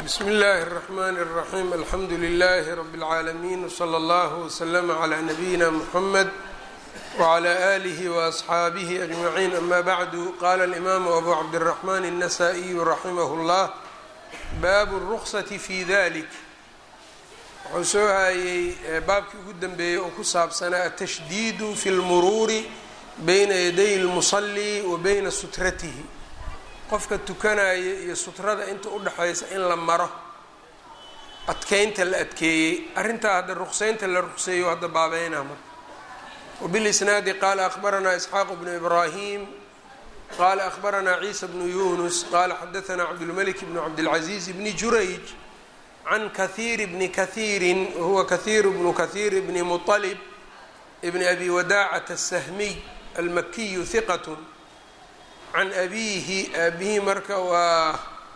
bsm اllh الرحmn الرaحيم alxamdu لlh رb العaalمين وslى اllه وslm عlى نbyina mحmed وعlى آlih وأصxaabih أجمعين ama bعd qala الإmam أbu cabdالرحmn النsائي raximh الllah bab الرkصة fي dlik wuxuu soo hayey baabkii ugu dembeeyey oo ku saabsanaa atashdiid fi اlmuruuri bayna yaday الmuصlي wa bayna sutratihi qofka tukanaya iyo sutrada inta udhexaysa in la maro adkeynta la adkeeyey arrintaa hadda ruqseynta la ruqseeyo hadda baabeynaa marka wbilisnaadi qaala akhbaranaa isxaaq bnu ibraahim qaala akhbaranaa ciisa bnu yunus qaala xadaanaa cabdulmalik bnu cabdilcaziiz bni jurayj can kahiir bni kahiirin wahuwa kahiir bnu kahiir bni muطalib bni abi wadaacat asahmiy almakiyu hiqat can abiihi aabihii marka waa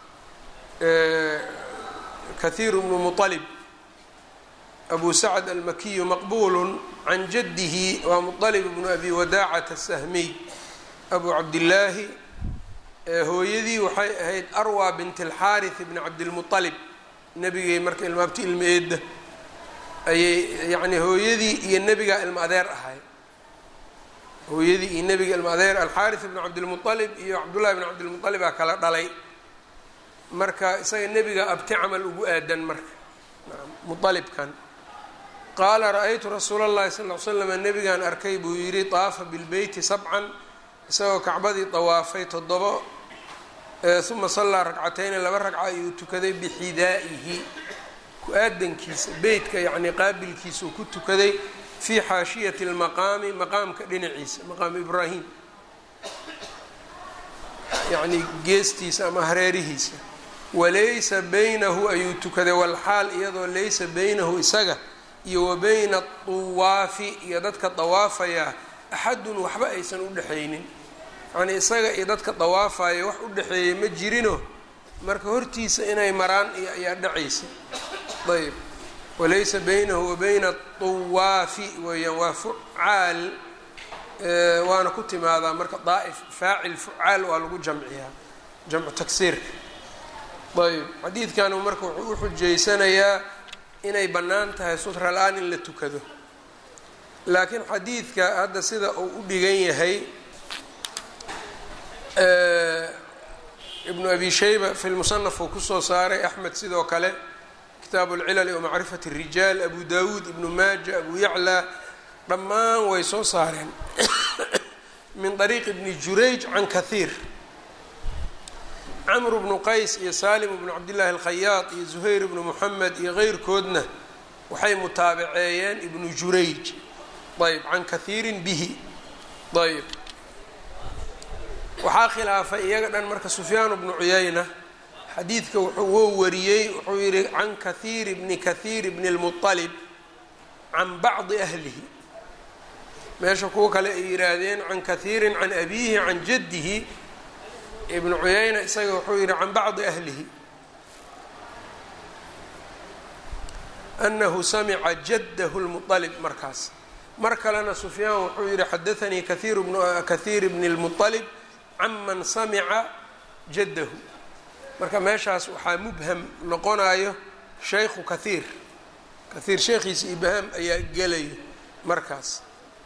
kahiir bnu muطalib abu sacd almakiyu maqbulu can jadihi waa muطalib bnu abi wadaacat asahmiy abu cabdillaahi hooyadii waxay ahayd arwa bint اlxaariث bni cabdilmuطalib nebigay marka ilmaabti ilma eedda ayay yani hooyadii iyo nebigaa ilma adeer ahay hooyadii iyo nebiga ilma adeer alxaariث bn cabdilmuطalib iyo cabdullahi bn cabdilmuطalib aa kala dhalay marka isaga nebiga abti camal ugu aadan marka muطalibkan qaala ra-aytu rasuula اllahi sal ly slam nebigaan arkay buu yidhi طaafa bilbeyti sabcan isagoo kacbadii dawaafay toddobo uma sallaa ragcatayni laba ragca ayuu tukaday bixidaa'ihi ku-aadankiisa beytka yacnii qaabilkiisuu ku tukaday fi xaashiyati lmaqaami maqaamka dhinaciisa maqaamu ibraahim yacnii geestiisa ama hareerihiisa walaysa baynahu ayuu tukaday walxaal iyadoo laysa baynahu isaga iyo wa bayna aduwaafi iyo dadka dawaafaya axadun waxba aysan u dhexaynin yacnii isaga iyo dadka dawaafaya wax u dhexeeyay ma jirino marka hortiisa inay maraan iyo ayaa dhacaysa ayb walaysa baynahu wa bayna aduwaafi weeyaan waa fucaal waana ku timaadaa marka daa'if faacil fucaal waa lagu jamciyaa jamcu tagsiirka ayb xadiidkanu marka wuxuu u xujaysanayaa inay bannaan tahay sutra la-aan in la tukado laakiin xadiidka hadda sida uu u dhigan yahay ibnu abi shayba fi lmusanaf uu kusoo saaray axmed sidoo kale kitaabu اlcilali wamacrifat الrijaal abu dawuud ibnu maaja abu yaclaa dhammaan way soo saareen min طariiq ibni jurayj can kahiir camr bnu qays iyo salim bnu cabdillahi alkhayaad iyo zuhayr bnu moxamed iyo keyrkoodna waxay mutaabaceeyeen ibnu jurayj ayb can kahiirin bihi ayb waxaa khilaafay iyaga dhan marka sufyaan bnu cuyayna xadiidka wuxuu woo wariyey wuxuu yihi can kahiir bni kahiir bni اlmuطalib can bacdi ahlihi meesha kuwa kale ay yihaahdeen can kahiirin can abiihi can jaddihi ibnu cuyayna isaga wuxuu yihi can bacdi ahlihi anahu samica jaddahu lmuطalib markaas mar kalena sufyaan wuxuu yihi xadaanii kahiir bnu kahiir bni اlmuطalib can man samica jaddahu marka meeshaas waxaa mubham noqonayo shaykhu kahiir kahiir sheekhiisa ibhaam ayaa gelayo markaas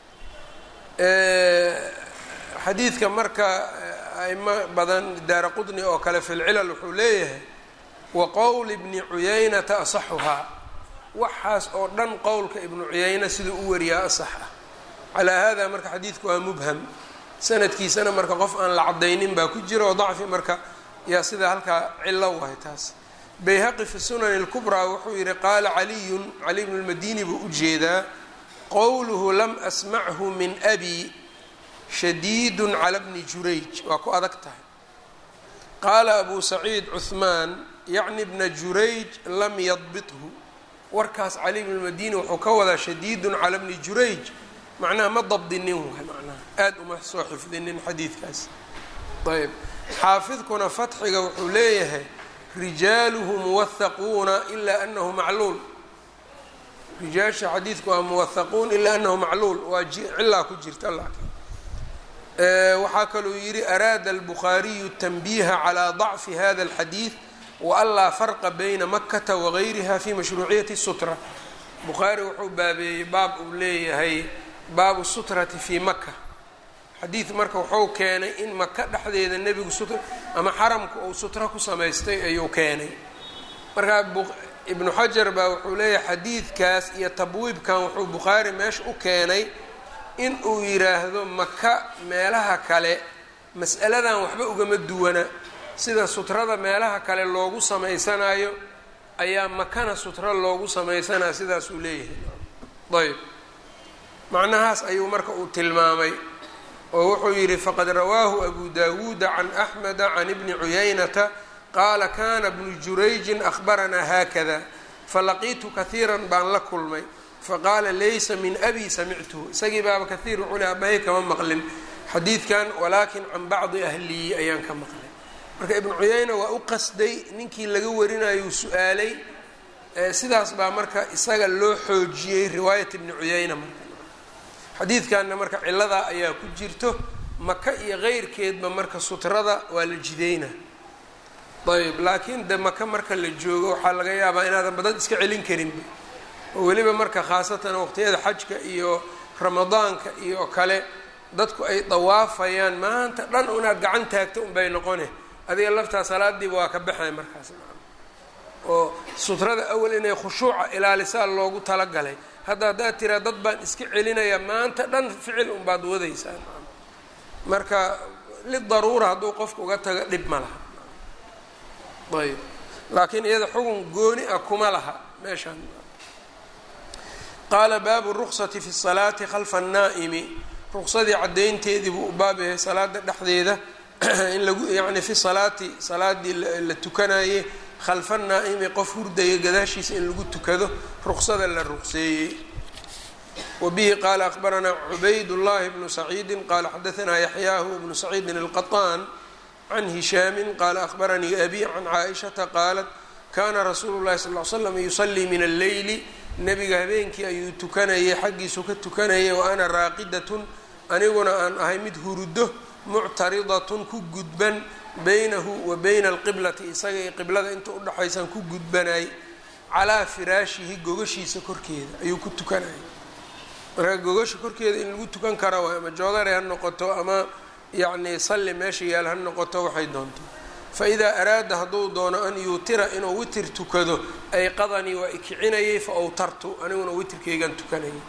xadiidka marka aimo badan daara qudni oo kale fi lcilal wuxuu leeyahay wa qowl ibni cuyaynata asaxuhaa waxaas oo dhan qowlka ibnu cuyayna siduu u wariyaa asax ah calaa hada marka xadiidku waa mubham sanadkiisana marka qof aan la cadaynin baa ku jira oo dacfi marka yaa sidaa halkaa cilo wahay taas bayhaqi fi sunani اlkubraa wuxuu yihi qaala caliyun cali bnu lmadini buu u jeedaa qowluhu lam asmachu min abi shadiidu cala bni jurayj waa ku adag tahay qaala abu saciid cuhmaan yacni bna jurayj lam yadbithu warkaas cali bnu lmadini wuxuu ka wadaa shadiidun cala bni jurayj macnaha ma dabdinin waay macnaha aada uma soo xifdinin xadiidkaas ayb xaafidkuna fatxiga wuxuu leeyahay rijaaluhu muwahaquuna ilaa anahu macluul rijaasha xadiidku waa muwahaquun ilaa anahu macluul waa cilaa ku jirta laakiin waxaa kaluu yidhi araada albukhaariyu tanbiiha calaa dacfi hada alxadiid waanlaa farqa bayna makata wagayriha fi mashruuciyati sutra bukhaari wuxuu baabeeyey baab uu leeyahay baabu sutrati fii maka xadiid marka wuxuu keenay in maka dhexdeeda nebigu sutra ama xaramka uu sutra ku samaystay ayuu keenay markaa ibnu xajar baa wuxuu leeyahay xadiidkaas iyo tabwiibkan wuxuu bukhaari meesha u keenay in uu yidhaahdo maka meelaha kale mas'aladan waxba ugama duwana sida sutrada meelaha kale loogu samaysanayo ayaa makana sutra loogu samaysanaya sidaas uu leeyahay ayb macnahaas ayuu marka uu tilmaamay oo wuxuu yidhi faqad rawaahu abu dawuuda can axmeda can ibni cuyaynata qaala kana bnu jurayjin ahbaranaa haakada falaqiitu kahiiran baan la kulmay faqaala laysa min abi samictuhu isagii baaba kahiir wuxuu le abahay kama maqlin xadiidkan walaakin can bacdi ahliyi ayaan ka maqlay marka ibnu cuyayna waa u qasday ninkii laga warinayuu su-aalay sidaas baa marka isaga loo xoojiyey riwaayat ibni cuyayna marka xadiidkanna marka ciladaa ayaa ku jirto maka iyo keyrkeedba marka sutrada waa la jideyna ayb laakiin de maka marka la joogo waxaa laga yaabaa inaadan badan iska celin karinba oo weliba marka khaasatan waqtiyada xajka iyo ramadaanka iyo kale dadku ay dawaafayaan maanta dhan unaad gacan taagto unbay noqone adiga laftaa salaadiiba waa ka baxay markaas oo sutrada awal inay khushuuca ilaalisaa loogu talagalay hadda haddaad tiraa dad baan iska celinaya maanta dhan ficil unbaad wadaysaa marka lidaruura hadduu qofka uga tago dhib ma laha ayb laakiin iyada xugun gooni ah kuma laha meeshaan qaala baabu ruksati fi salaati khalfa annaa'imi ruqsadii caddaynteedii buu u baab yahay salaada dhexdeeda in lagu yacni fi salaati salaadii la tukanayey khalfa naa'imi qof hurdaya gadaashiisa in lagu tukado ruqsada la ruqseeyey wa bihi qaala akhbaranaa cubayd llahi bnu saciidi qaala xadaanaa yaxyaahu bnu saciidin alqaطaan can hishaami qaala akhbaranii abi can caaishata qaalat kana rasuulu llahi sal l slam yusalii min alleyli nebiga habeenkii ayuu tukanayay xaggiisu ka tukanayay wa ana raaqidatun aniguna aan ahay mid hurudo muctaridatun ku gudban baynahu wa bayna alqiblati isaga iyo qiblada inta udhexaysaan ku gudbanay calaa firaashihi gogashiisa korkeeda ayuu ku tukanayay marka gogasha korkeeda in lagu tukan kara waay ama joodare ha noqoto ama yacni salli meesha yaal ha noqoto waxay doonto fa idaa araada hadduu doono an yuutira inuu witir tukado ay qadanii waa ikicinayay fa awtartu aniguna witirkaygan tukanayay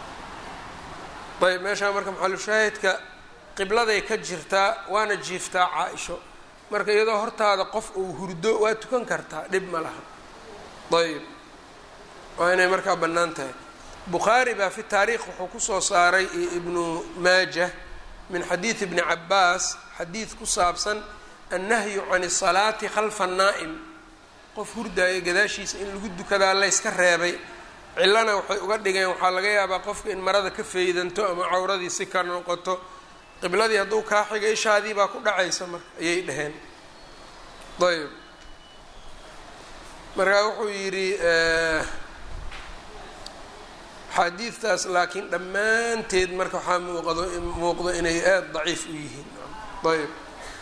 ayb meeshaa marka maxalushaahidka qibladay ka jirtaa waana jiiftaa caa-isho marka iyadoo hortaada qof uu hurdo waa tukan kartaa dhib ma laha ayb waa inay markaa bannaan tahay bukhaari baa fi taariikh wuxuu kusoo saaray iyo ibnu maajah min xadiidi ibni cabaas xadiid ku saabsan annahyu can isalaati khalfa annaa'im qof hurdaaya gadaashiisa in lagu dukadaa layska reebay cillana waxay uga dhigeen waxaa laga yaabaa qofka in marada ka faydanto ama cawradii si ka noqoto qibladii hadduu kaa xigay ishaadii baa ku dhacaysa marka ayay dhaheen ayb markaa wuxuu yidhi xaadiidtaas laakiin dhammaanteed marka waxaa muuqdo muuqdo inay aada daciif u yihiin ayb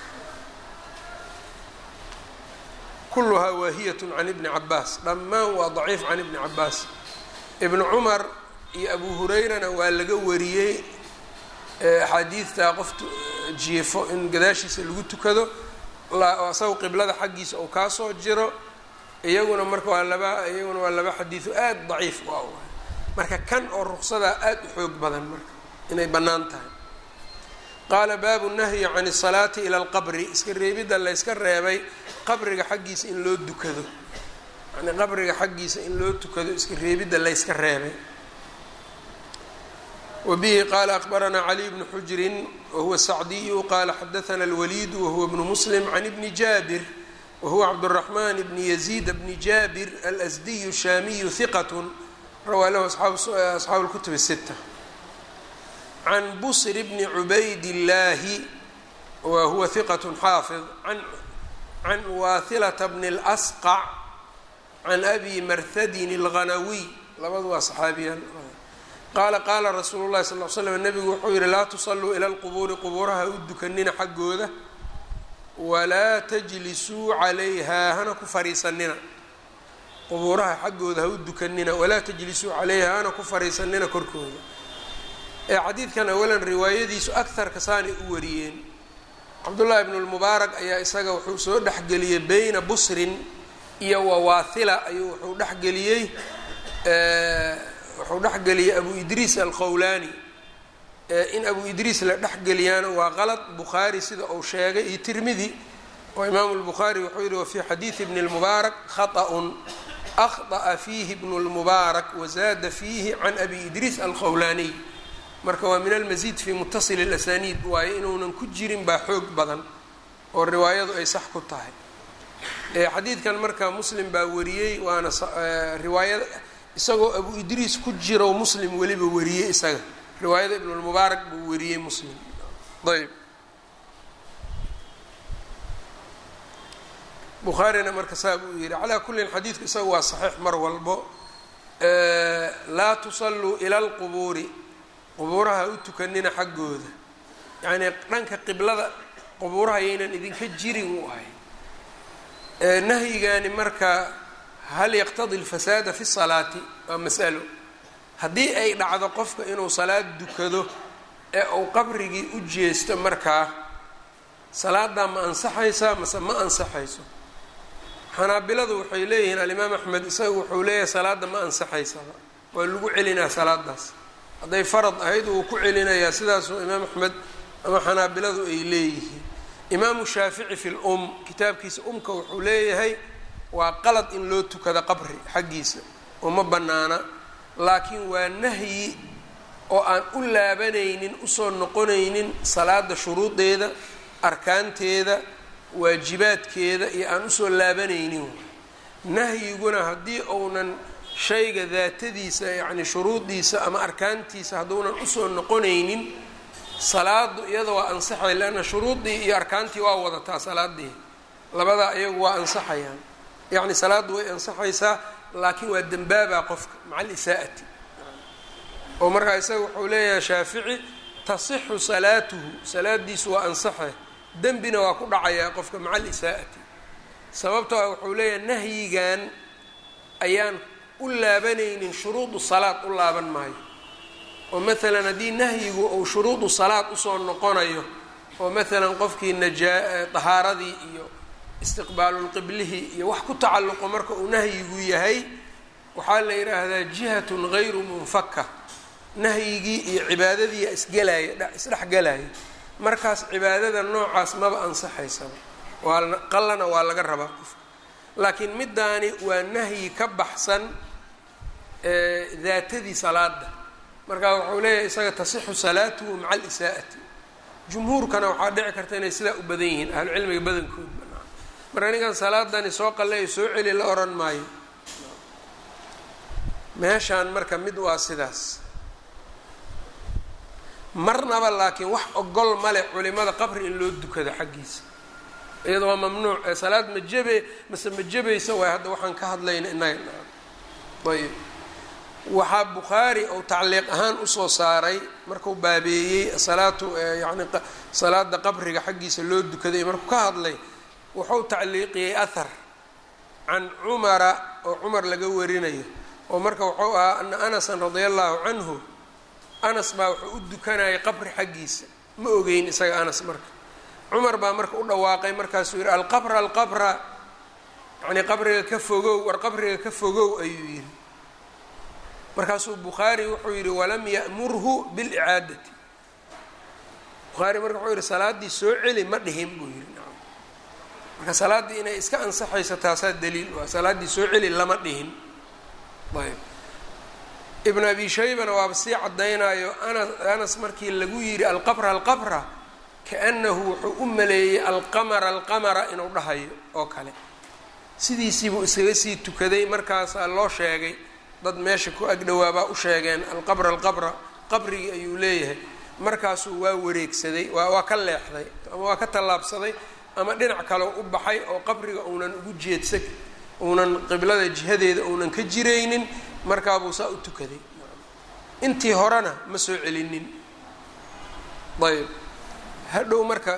kulluhaa waahiyatun can ibni cabaas dhammaan waa daciif can ibni cabaas ibnu cumar iyo abu hurayrana waa laga wariyey axaadiidtaa qof jiifo in gadaashiisa lagu tukado isaga qiblada xaggiisa uu kaasoo jiro iyaguna marka waa laba iyaguna waa laba xadiido aada daciif u ah marka kan oo ruqsadaa aada u xoog badan marka inay bannaan tahay qaala baabu nahyi can isalaati ila alqabri iska reebidda layska reebay qabriga xaggiisa in loo dukado yani qabriga xaggiisa in loo tukado iska reebidda layska reebay wbihi qala akbaranaa caliy bnu xujrin wahuwa sacdiyu qala xadaana alwaliidu wahuwa bnu muslim can ibni jaabir wahuwa cabduraxman bni yaziid bni jaabir alasdiyu shaamiyu hiqat rawaa lahu asxaabu lkutub الsita can busr bni cubayd اllaahi wa huwa hiqat xaafid can waathilata bni اlasqac can abi marhadin اlghanawiy labadu waa saxaabiyaan qaala qaala rasuulu llahi sal l slam nabigu wuxuu yihi laa tusalluu ila lqubuuri qubuuraha u dukanina xaggooda walaa tajlisuu calayhaa hana ku fariisanina qubuuraha xaggooda ha u dukanina walaa tajlisuu calayha hana ku fariisanina korkooda ee xadiidkan awalan riwaayadiisu akarka saanay u wariyeen cabdullaahi ibnu lmubaarak ayaa isaga wuxuu soo dhexgeliyey beyna busrin iyo wawaahila ayuu wuxuu dhexgeliyey wuxuu dhexgeliyey abu idriis alqowlaani in abu idriis la dhexgeliyaana waa qalad bukhaari sida uu sheegay iyo tirmidi oo imaamu lbukhaari wuxuu yihi wafii xadiidi bni lmubaarak khaطأun akhطأa fiihi bnu lmubaarak wazaada fiihi can abi idriis alqowlaaniy marka waa min almasiid fi mutasili اlasaniid waayo inuunan ku jirin baa xoog badan oo riwaayadu ay sax ku tahay xadiidkan marka muslim baa wariyey waana riwaayada isagoo abu idriis ku jiro muslim weliba wariyey isaga riwaayada ibn lmubaarak buu wariyey muslim ayb bukhaarina marka saa buu yihi calaa kullin xadiidku isaga waa saxiix mar walbo laa tusalluu ila lqubuuri qubuuraha u tukanina xaggooda yacnii dhanka qiblada qubuuraha yaynan idinka jirin u ahay nahyigani marka hal yaqtadi alfasaada fi salaati waa masalo haddii ay dhacdo qofka inuu salaad dukado ee uu qabrigii u jeesto markaa salaadaa ma ansaxaysaa mase ma ansaxayso xanaabiladu waxay leeyihiin alimaam axmed isaga wuxuu leeyahay salaada ma ansaxaysaba waa lagu celinaa salaadaas hadday farad ahayd wuu ku celinayaa sidaasuu imaam axmed ama xanaabiladu ay leeyihiin imaamu shaafici fi lum kitaabkiisa umka wuxuu leeyahay waa qalad in loo tukado qabri xaggiisa uma bannaana laakiin waa nahyi oo aan u laabanaynin usoo noqonaynin salaada shuruudeeda arkaanteeda waajibaadkeeda iyo aan usoo laabanaynin nahyiguna haddii uunan shayga daatadiisa yacni shuruudiisa ama arkaantiisa hadduunan usoo noqonaynin salaadu iyada waa ansaxay leanna shuruudii iyo arkaantii waa wadataa salaadii labadaa iyagu waa ansaxayaan yacni salaaddu way ansaxaysaa laakiin waa dembaabaa qofka maca alisaa'ati oo markaa isaga wuxuu leeyahay shaafici tasixu salaatuhu salaadiisu waa ansaxe dembina waa ku dhacayaa qofka maca alisaa'ati sababtoo ah wuxuu leeyahay nahyigan ayaan u laabanaynin shuruudu salaad u laaban maayo oo maalan haddii nahyigu uu shuruudu salaad usoo noqonayo oo maalan qofkii najaa tahaaradii iyo istiqbaalulqiblihi iyo wax ku tacalluqo marka uu nahyigu yahay waxaa la yidhaahdaa jihatun gayru munfaka nahyigii iyo cibaadadiia isgelaya isdhexgelaya markaas cibaadada noocaas maba ansaxaysaba waa qallana waa laga rabaa qofka laakiin middaani waa nahyi ka baxsan daatadii salaada marka wuxuu leeyahay isaga tasixu salaatuhu maca alisaa'ati jumhuurkana waxaa dhici karta inay sidaa u badan yihiin ahlucilmiga badankood marka ninkan salaadani soo qalleeyo soo celi la odhan maayo meeshaan marka mid waa sidaas marnaba laakiin wax ogol male culimada qabri in loo dukado xaggiisa iyada waa mamnuuc ee salaad ma jebe mase ma jebaysa waay hadda waxaan ka hadlayna inaga ayb waxaa bukhaari ou tacliiq ahaan usoo saaray markuu baabeeyey salaatu yani salaada qabriga xaggiisa loo dukaday markuu ka hadlay wuxuu tacliiqiyey ahar can cumara oo cumar laga warinayo oo marka wuxuu ahaa ana anasan radia allahu canhu anas baa wuxuu u dukanayay qabri xaggiisa ma ogeyn isaga anas marka cumar baa marka u dhawaaqay markaasuu yihi alqabra alqabra yacnii qabriga ka fogow war qabriga ka fogow ayuu yihi markaasuu bukhaari wuxuu yihi walam ya'murhu bilicaadati bukhaari marka wuxuu yihi salaaddii soo celi ma dhihin buu yihi marka salaaddii inay iska ansaxayso taasaa daliil u ah salaaddii soo celi lama dhihin ayb ibn abi shaybana waaba sii caddaynaayo anas anas markii lagu yidhi alqabra alqabra kaanahu wuxuu u maleeyey alqamara alqamara inuu dhahayo oo kale sidiisiibuu iskaga sii tukaday markaasaa loo sheegay dad meesha ku agdhowaabaa u sheegeen alqabra alqabra qabrigii ayuu leeyahay markaasuu waa wareegsaday waa waa ka leexday ama waa ka tallaabsaday ama dhinac kaleo u baxay oo qabriga uunan ugu jeedsa uunan qiblada jihadeeda uunan ka jiraynin markaabuu saa u tukaday intii horena ma soo celinin ayb hadhow marka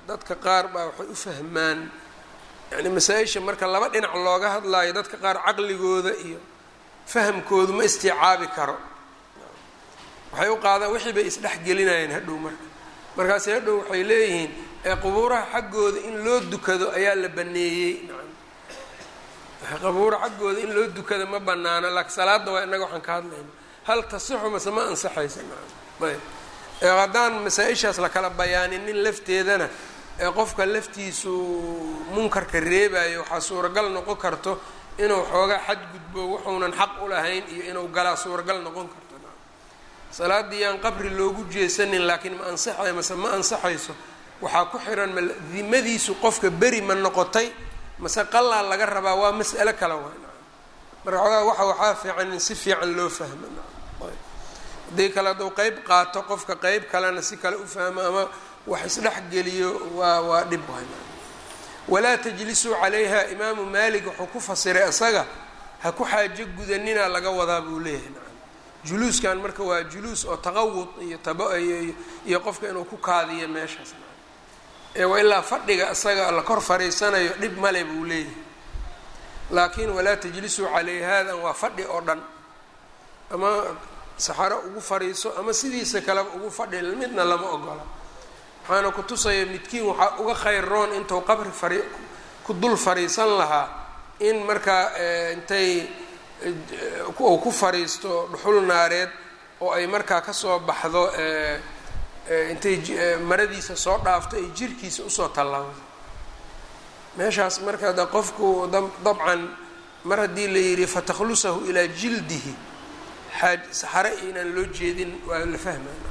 dadka qaar baa waxay u fahmaan yani masaa-isha marka laba dhinac looga hadlaayo dadka qaar caqligooda iyo fahamkoodu ma istiicaabi karo waxay u qaadaan wixii bay isdhexgelinayeen hadhow marka markaasi hadhow waxay leeyihiin ee qubuuraha xaggooda in loo dukado ayaa la baneeyey qabuura xaggooda in loo dukado ma banaano laakiin salaada waa inaga waxaan ka hadlayna hal tasixu mase ma ansaxaysa ayb haddaan masaa-ishaas lakala bayaaninin lafteedana ee qofka laftiisu munkarka reebayo waxaa suuragal noqon karto inuu xoogaa xadgudbo wuxuunan xaq u lahayn iyo inuu galaa suuragal noqon karto salaadii yaan qabri loogu jeesanin laakiin ma ansaxayo mase ma ansaxayso waxaa ku xiran ma dimadiisu qofka beri ma noqotay mase qalaa laga rabaa waa mas'alo kale waa marka xoogaa waxa waxaa fiican in si fiican loo fahmo haddii kale hadduu qeyb qaato qofka qeyb kalena si kale u fahmo ama wax isdhexgeliyo waa waa dhib waay walaa tajlisuu calayha imaamu maalik wuxuu ku fasiray isaga ha ku xaajo gudanina laga wadaa buu leeyahay nacam juluuskan marka waa juluus oo taqawud iyo taba iyo qofka inuu ku kaadiyo meeshaas ee waa ilaa fadhiga isaga la kor fariisanayo dhib male buu leeyahay laakiin walaa tajlisuu calayhadan waa fadhi oo dhan ama saxaro ugu fariiso ama sidiisa kaleba ugu fadhi midna lama ogola waxaana ku tusaya midkiin waxaa uga khayr roon intuu qabri fari ku dul fariisan lahaa in markaa intay uu ku fariisto dhuxul naareed oo ay markaa kasoo baxdo intay maradiisa soo dhaafto ay jirkiisa usoo tallaabdo meeshaas marka de qofku dabcan mar haddii la yidhi fatakhlusahu ilaa jildihi xaaj saxare inaan loo jeedin waa la fahmaya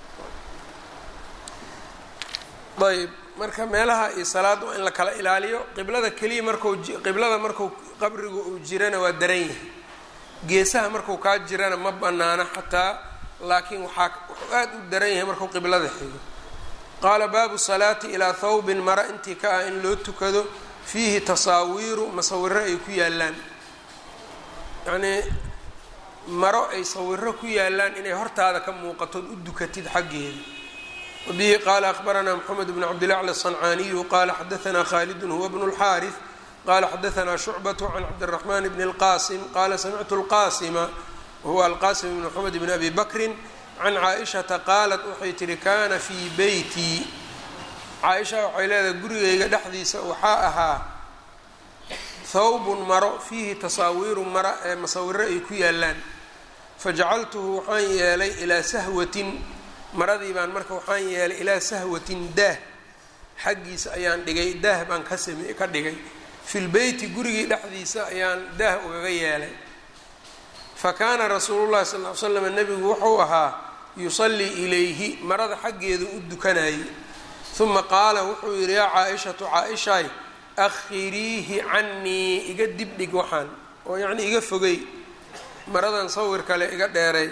ayb marka meelaha iyo salaada waa in la kala ilaaliyo qiblada keliya marku qiblada marku qabrigu uu jirana waa daran yahay geesaha marku kaa jirana ma banaana xataa laakiin waxaa wuxuu aada u daran yahay markuu qiblada xigo qaala baabu salaati ilaa thawbin mara intii ka ah in loo tukado fiihi tasaawiiru masawiro ay ku yaalaan yacnii maro ay sawiro ku yaalaan inay hortaada ka muuqatood u dukatid xaggeeda wbihi qala akbaranaa mxamed bn cabdilacla aلصancaaniyu qala xadaanaa khaalidun huwa bnu اlxaariث qala xadaanaa shucbaة can cabdالraxman bn اlqasim qala samictu اlqasima wahuwa alqasim bn mxamed bn abi bakri can caaishata qaalat waxay tihi kana fii beyti caaisha waxay leedahay gurigayga dhexdiisa waxaa ahaa thawbun maro fiihi tasaawiiru mara ee masawiro ay ku yaalaan fajacaltuhu waxaan yeelay ilaa sahwatin maradii baan marka waxaan yeelay ilaa sahwatin daah xaggiisa ayaan dhigay daah baan ka same ka dhigay fi lbeyti gurigii dhexdiisa ayaan daah ugaga yeelay fa kaana rasuulu llahi sal ly slam nebigu wuxuu ahaa yusallii ilayhi marada xaggeedu u dukanayay uma qaala wuxuu yidhi yaa caa-ishatu caa-ishaay akhiriihi cannii iga dibdhig waxaan oo yacnii iga fogey maradan sawir kale iga dheeray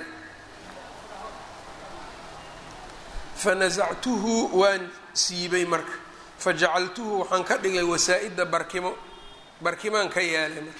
fanasactuhu waan siibay marka fajacaltuhu waxaan ka dhigay wasaa-ida barkimo barkimaan ka yeelay marka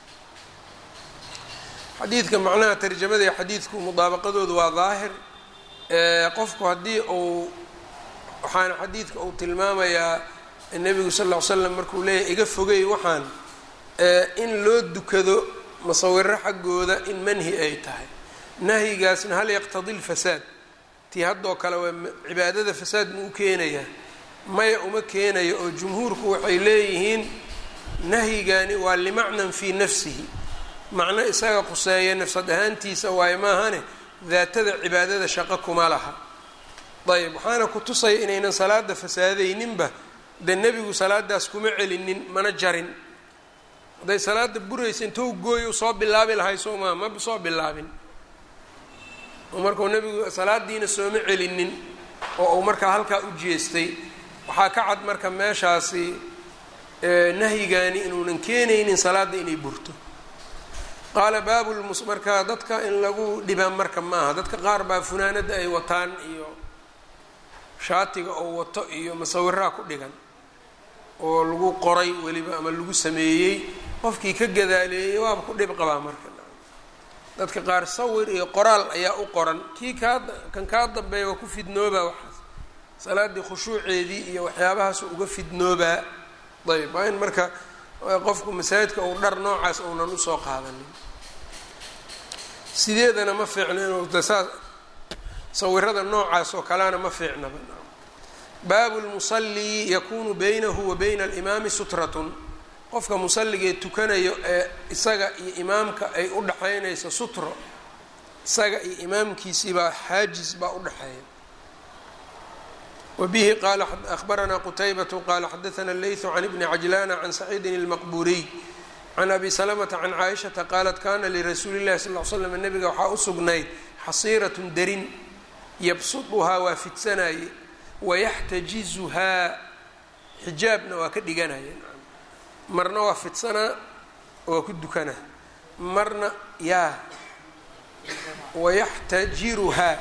xadiidka macnaha tarjamada ee xadiidku mudaabaqadoodu waa daahir qofku haddii uu waxaana xadiidka uu tilmaamayaa nebigu sal ll ly slam markuu leeyahy iga fogey waxaan in loo dukado masawiro xaggooda in manhi ay tahay nahyigaasna hal yaqtadi lfasaad tii haddoo kale waa cibaadada fasaad ma u keenayaa maya uma keenayo oo jumhuurku waxay leeyihiin nahyigani waa limacnan fii nafsihi macno isaga quseeya nafsad ahaantiisa waayo maahane daatada cibaadada shaqo kuma laha ayb waxaana ku tusaya inaynan salaada fasaadayninba dee nebigu salaadaas kuma celinin mana jarin hadday salaada buraysa intou gooyo soo bilaabi lahay soo maa ma soo bilaabin oo markuu nebigu salaadiina sooma celinin oo uu markaa halkaa u jeestay waxaa ka cad marka meeshaasi nahyigani inuunan keenaynin salaadda inay burto qaala baabu lmus marka dadka in lagu dhibaa marka ma aha dadka qaar baa funaanada ay wataan iyo shaatiga oo wato iyo masawiraha ku dhigan oo lagu qoray weliba ama lagu sameeyey qofkii ka gadaaleeyey waaba ku dhib qabaa marka dadka qaar sawir iyo qoraal ayaa u qoran kii kaa kan kaa dambeeya waa ku fidnooba waxaas salaaddii khushuuceedii iyo waxyaabahaas uga fidnoobaa ayb waa in marka qofku masaajidka uu dhar noocaas uunan usoo qaadanin sideedana ma fiicno inuu dasaa sawirada noocaas oo kalena ma fiicnaba baabu lmusallii yakunu baynahu wa bayna alimaami sutratun qofka musalligee tukanayo ee isaga iyo imaamka ay u dhaxaynayso sutro isaga iyo imaamkiisiibaa xaajis baa udhaxeeya wbihi qala ahbaranaa qutaybatu qala xadaana leytu can ibni cajlana can saciidin اlmaqburiy can abi salamata can caaishata qaalat kana lirasuuli اllahi sal l slam nabiga waxaa u sugnayd xasiiratun darin yabsuduhaa waa fidsanaye wayaxtajizuhaa xijaabna waa ka dhiganaya marna waa fidsanaa waa ku dukanaa marna yaa wayaxtajiruhaa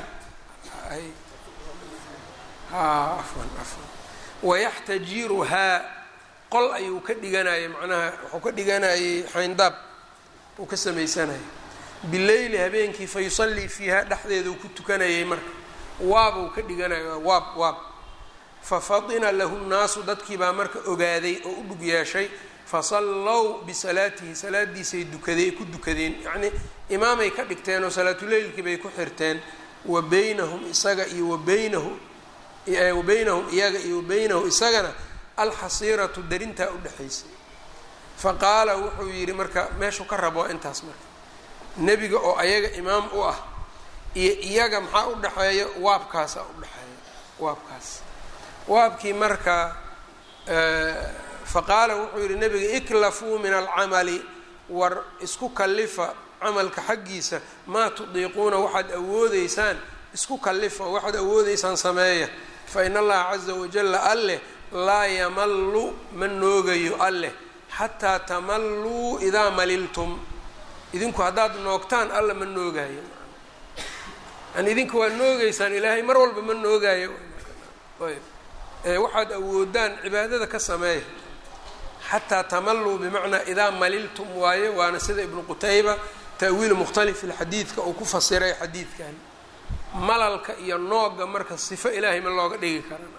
afwan afwan wayaxtajiruhaa qol ayuu ka dhiganayay macnaha wuxuu ka dhiganayay xayndaab uu ka samaysanayay bileyli habeenkii fa yusallii fiiha dhexdeeduu ku tukanayay marka waabuu ka dhiganaya waab waab fafadina lahu nnaasu dadkii baa marka ogaaday oo u dhug yeeshay fasallow bisalaatihi salaadiisay dukadee ku dukadeen yacnii imaamay ka dhigteen oo salaatuleylkii bay ku xirteen wa beynahum isaga iyo wa beynahu wabeynahum iyaga iyo wabaynahu isagana alxasiiratu darintaa udhexaysay faqaala wuxuu yidhi marka meeshuu ka rabo intaas marka nebiga oo ayaga imaam u ah iyo iyaga maxaa u dhexeeya waabkaasaa udhexeeya waabkaas waabkii marka faqaala wuxuu yidhi nebiga iklafuu min alcamali war isku kallifa camalka xaggiisa maa tudiiquuna waxaad awoodeysaan isku kallifa waxaad awoodeysaan sameeya fa in allaha caza wajalla alleh laa yamallu ma noogayo alleh xataa tamalluu idaa maliltum idinku haddaad noogtaan alla ma noogayo yani idinka waad noogeysaan ilaahay mar walba ma noogayo ayb waxaad awoodaan cibaadada ka sameeya xataa tamalluu bimacnaa idaa maliltum waaye waana sida ibnu qutayba ta'wiil mukhtalif ilxadiidka uu ku fasiray xadiidkan malalka iyo nooga marka sifo ilaahay ma looga dhigi karan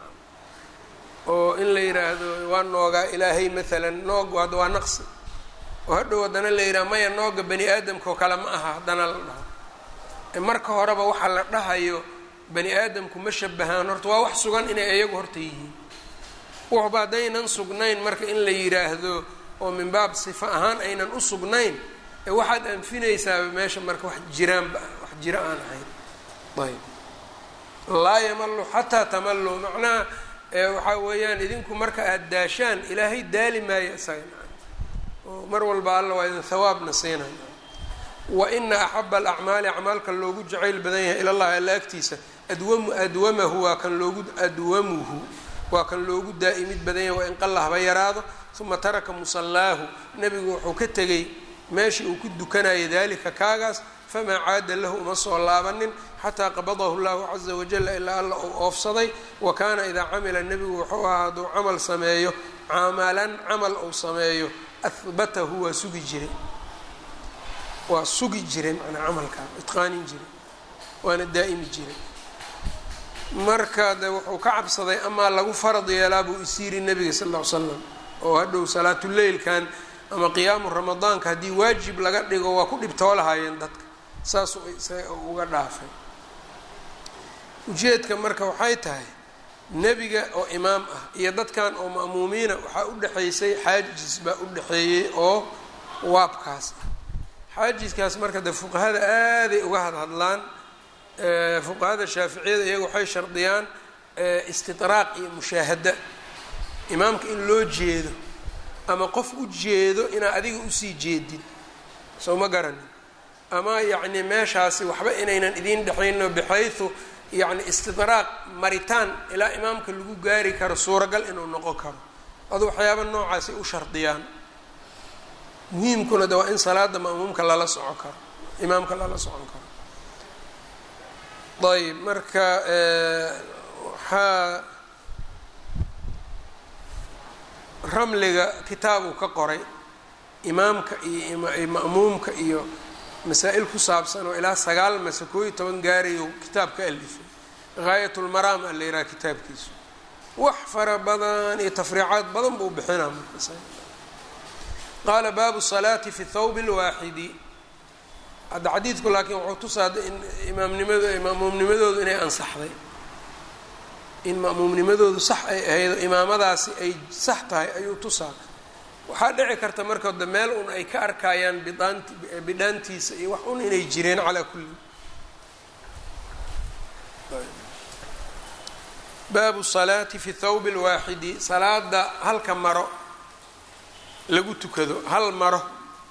oo in la yidhaahdo waa noogaa ilaahay maalan noog hadda waa naqsi oo hadhow haddana la yidhaha maya nooga bani aadamka oo kale ma aha haddana la dhaho marka horeba waxaa la dhahayo bani aadamku ma shabahaan horta waa wax sugan inay iyagu horta yihiin waxba haddaynan sugnayn marka in la yidhaahdo oo min baab sifo ahaan aynan u sugnayn ee waxaad anfinaysaaba meesha marka wax jiraanba wax jiro aan ahayn ayb laa yamalu xataa tamallu macnaha waxaa weeyaan idinku marka aada daashaan ilaahay daali maayo isaga oo mar walba alla waa idin hawaabna siinay wa ina axaba alacmaali acmaalka loogu jacayl badan yahay ilallahi alla agtiisa adwamu adwamahu waa kan loogu adwamuhu waa kan loogu daa'imid badan yahay waa in qalla haba yaraado uma taraka musallaahu nebigu wuxuu ka tegay meeshii uu ku dukanayay daalika kaagaas famaa caada lahu uma soo laabanin xataa qabadahu llahu caza wajala ilaa alla uu oofsaday wa kaana idaa camila nebigu wuxuu ahaa hadduu camal sameeyo camalan camal uu sameeyo ahbatahu waa sugi jiray waa sugi jiray manaa camalkaa itqaanin jiray waana daa'imi jiray marka de wuxuu ka cabsaday amaa lagu farad yeelaa buu isyiri nebiga sal ll ly slam oo hadhow salaatuleylkan ama qiyaamu ramadaanka haddii waajib laga dhigo waa ku dhibtoolahaayeen dadka saasuu uga dhaafay ujeedka marka waxay tahay nebiga oo imaam ah iyo dadkan oo ma'muumiina waxaa u dhexaysay xaajis baa u dhexeeyey oo waabkaas ah xaajiskaas marka de fuqahada aaday uga hadhadlaan fuqahada shaaficiyada iyaga waxay shardiyaan istidraaq iyo mushaahada imaamka in loo jeedo ama qof u jeedo inaa adiga usii jeedid soo ma garanin ama yacni meeshaasi waxba inaynan idiin dhexayno bixaysu yacni istidraaq maritaan ilaa imaamka lagu gaari karo suuragal inuu noqon karo adu waxyaaba noocaasay u shardiyaan muhiimkuna de waa in salaada ma'muumka lala socon karo imaamka lala socon karo ayb marka waxaa ramliga kitaabuu ka qoray imaamka iyo ma'muumka iyo masaa-il ku saabsan oo ilaa sagaal mase koo iyo toban gaarayu kitaab ka alifay gaayat lmaraam a la yidhaha kitaabkiisu wax fara badan iyo tafriicaad badan buu bixinaa marka qaala baabu salaati fi thawb اlwaaxidi hadda xadiidku laakiin wuxuu tusaa in imaamnimado ma'muumnimadoodu inay ansaxday in ma'muumnimadoodu sax ay ahayd imaamadaasi ay sax tahay ayuu tusaa waxaa dhici karta marka de meel un ay ka arkayaan bidaant bidhaantiisa iyo wax un inay jireen calaa kulli baabu salaati fi thawb اlwaaxidi salaada halka maro lagu tukado hal maro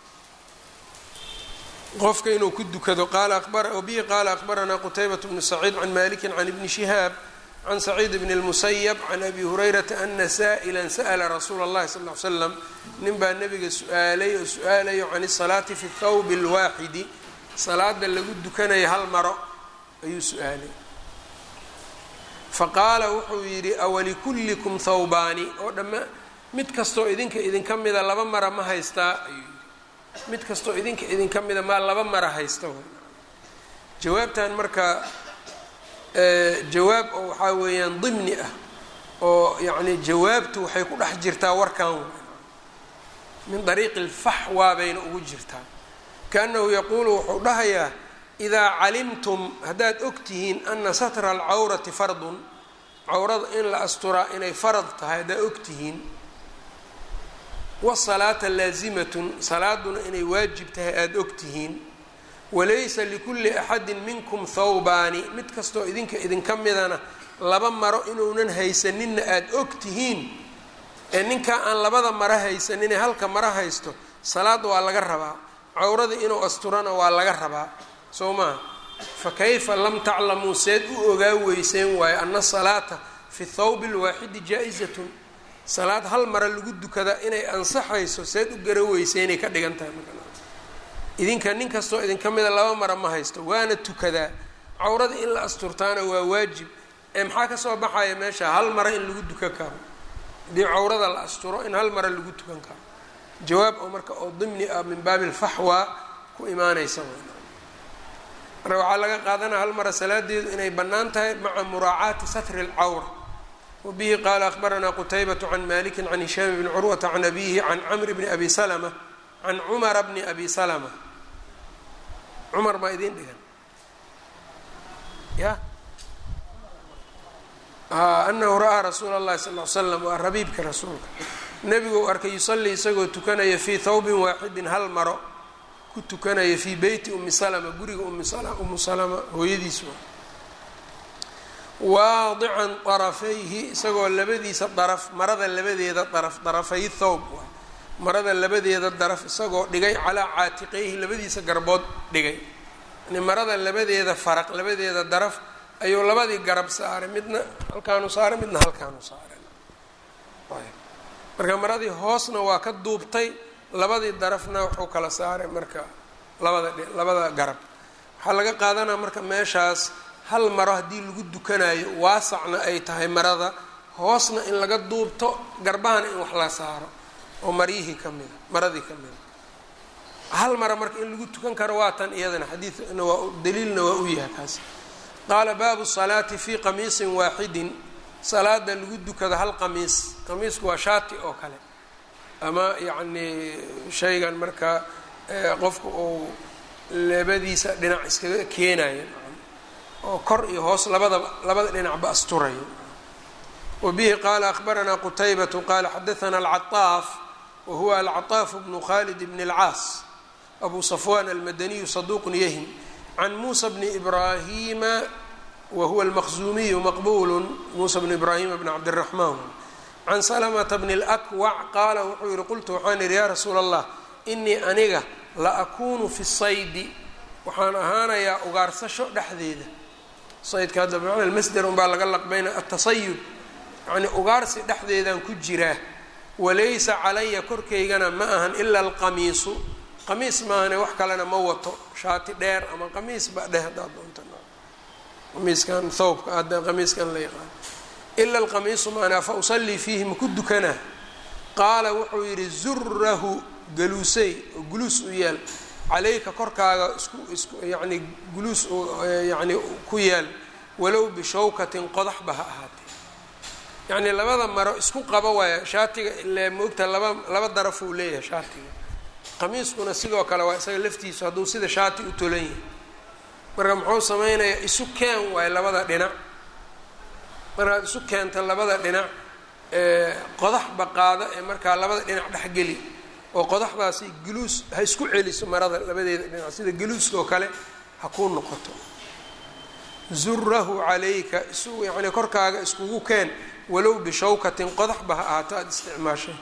qofka inuu ku dukado bihi qaala akbaranaa qutaybaة bnu saciid can maliki can ibni shihaab can saciid bn اlmusayab can abi hurayrata ana sa'la sa'la rasuula اllahi sal ly slam nin baa nabiga su-aalay oo su-aalayo can الsalaati fi thawb اlwaaxidi salaada lagu dukanaya hal maro ayuu su-aalay faqaala wuxuu yidhi awalikullikum thawbaani oo dhammaa mid kastoo idinka idinka mida laba mara ma haystaa ayuu yidhi mid kastoo idinka idinka mida maa laba mara haysta jawaabtan marka jawaab oo waxaa weeyaan dimni ah oo yacni jawaabtu waxay ku dhex jirtaa warkan min dariiqi lfaxwaa bayna ugu jirtaa kaannahu yaquulu wuxuu dhahayaa idaa calimtum haddaad og tihiin ana satra alcawrati fardun cawrada in la asturaa inay farad tahay haddaad og tihiin wasalaata laazimatun salaaduna inay waajib tahay aada og tihiin walaysa likulli axadin minkum thawbaani mid kastoo idinka idinka midana laba maro inuunan haysaninna aada og tihiin ee ninkaa aan labada maro haysaninee halka maro haysto salaad waa laga rabaa cawrada inuu asturana waa laga rabaa soo maha fa kayfa lam taclamuu seed u ogaa weyseen waayo ana salaata fi thawbi lwaaxidi jaa-izatun salaad hal mara lagu dukada inay ansaxayso seed u gara weyseenay ka dhigan tahay idinka nin kastoo idinka mida laba mara ma haysto waana tukadaa cawrada in la asturtaana waa waajib ee maxaa kasoo baxaya meesha hal mara in lagu dukan karo haddii cawrada la asturo in hal mara lagu tukan karo jawaab oo marka oo dimni ah min baabi lfaxwa ku imaanaysa marka waxaa laga qaadanaya hal mara salaadeedu inay bannaan tahay maca muraacaati satri اlcawra wabihi qaala akbaranaa qutaybaة can maliki can hishaam bni curwata can abihi can camri bni abi salma can cumara bni abi salma cumar maa idiin dhigan ya anahu ra'aa rasuula اllahi sal l slam waa rabiibka rasuulka nebiguu arkay yusalii isagoo tukanaya fii thawbin waaxidin hal maro ku tukanaya fii beyti umi salma guriga umu salama hooyadiis waadican darafayhi isagoo labadiisa daraf marada labadeeda daraf darafay thawb marada labadeeda daraf isagoo dhigay calaa caatiqeyhi labadiisa garbood dhigay yani marada labadeeda faraq labadeeda daraf ayuu labadii garab saaray midna halkaanu saaray midna halkaanu saaray marka maradii hoosna waa ka duubtay labadii darafna wuxuu kala saaray marka labada labada garab waxaa laga qaadanaa marka meeshaas hal maro haddii lagu dukanayo waasacna ay tahay marada hoosna in laga duubto garbahana in wax la saaro oo maryihii ka mida maradii ka mida hal mara marka in lagu tukan karo waa tan iyadana xadiidna waa daliilna waa u yahay kaas qaala baabu salaati fii qamiisin waaxidin salaada lagu dukado hal qamiis qamiisku waa shaati oo kale ama yacni shaygan marka qofka uu labadiisa dhinac iskaga keenayo oo kor iyo hoos labadaba labada dhinacba asturayo wa bihi qaala akbaranaa qutaybatu qaala xadaana alcaطaaf wa huwa alcaطaaf bnu khalid bn اlcaas abu safwan almadaniyu saduuqun yahim can muusa bni ibrahima wa huwa almaqzuumiyu maqbulu muusa bnu ibrahima bn cabdiraxmaan can salamata bni اlakwac qaala wuxuu yihi qultu waxaan idhi yaa rasuula allah inii aniga la akunu fi saydi waxaan ahaanayaa ugaarsasho dhexdeeda saydka hadda bimacna almasder unbaa laga laqbayna atasayud yacni ugaarsi dhexdeedaan ku jiraa walaysa calaya korkaygana ma ahan ila alqamiisu qamiis maahane wax kalena ma wato shaati dheer ama qamiis ba dheh haddaad doonta qamiiskan thawbka hadda qamiiskan la yaqaano ila alqamiisu maanaa fa usallii fiihi maku dukanaa qaala wuxuu yidhi zurahu galuusey oo guluus u yaal calayka korkaaga isku isku yacni guluus yani ku yaal walow bishawkatin qodaxba ha ahaatee yacnii labada maro isku qaba waaya shaatiga ile maogta laba laba daraf uu leeyahay shaatiga qamiiskuna sidoo kale waa isaga laftiisu hadduu sida shaati u tolan yahay marka muxuu sameynayaa isu keen waayo labada dhinac markaad isu keenta labada dhinac qodaxba qaada ee markaa labada dhinac dhexgeli oo qodaxdaasi guluus ha isku celiso marada labadeeda dhinac sida guluuska oo kale ha kuu noqoto zurahu calayka isu yacnii korkaaga iskugu keen walow bishawkatin qodaxba ha ahaato aada isticmaashay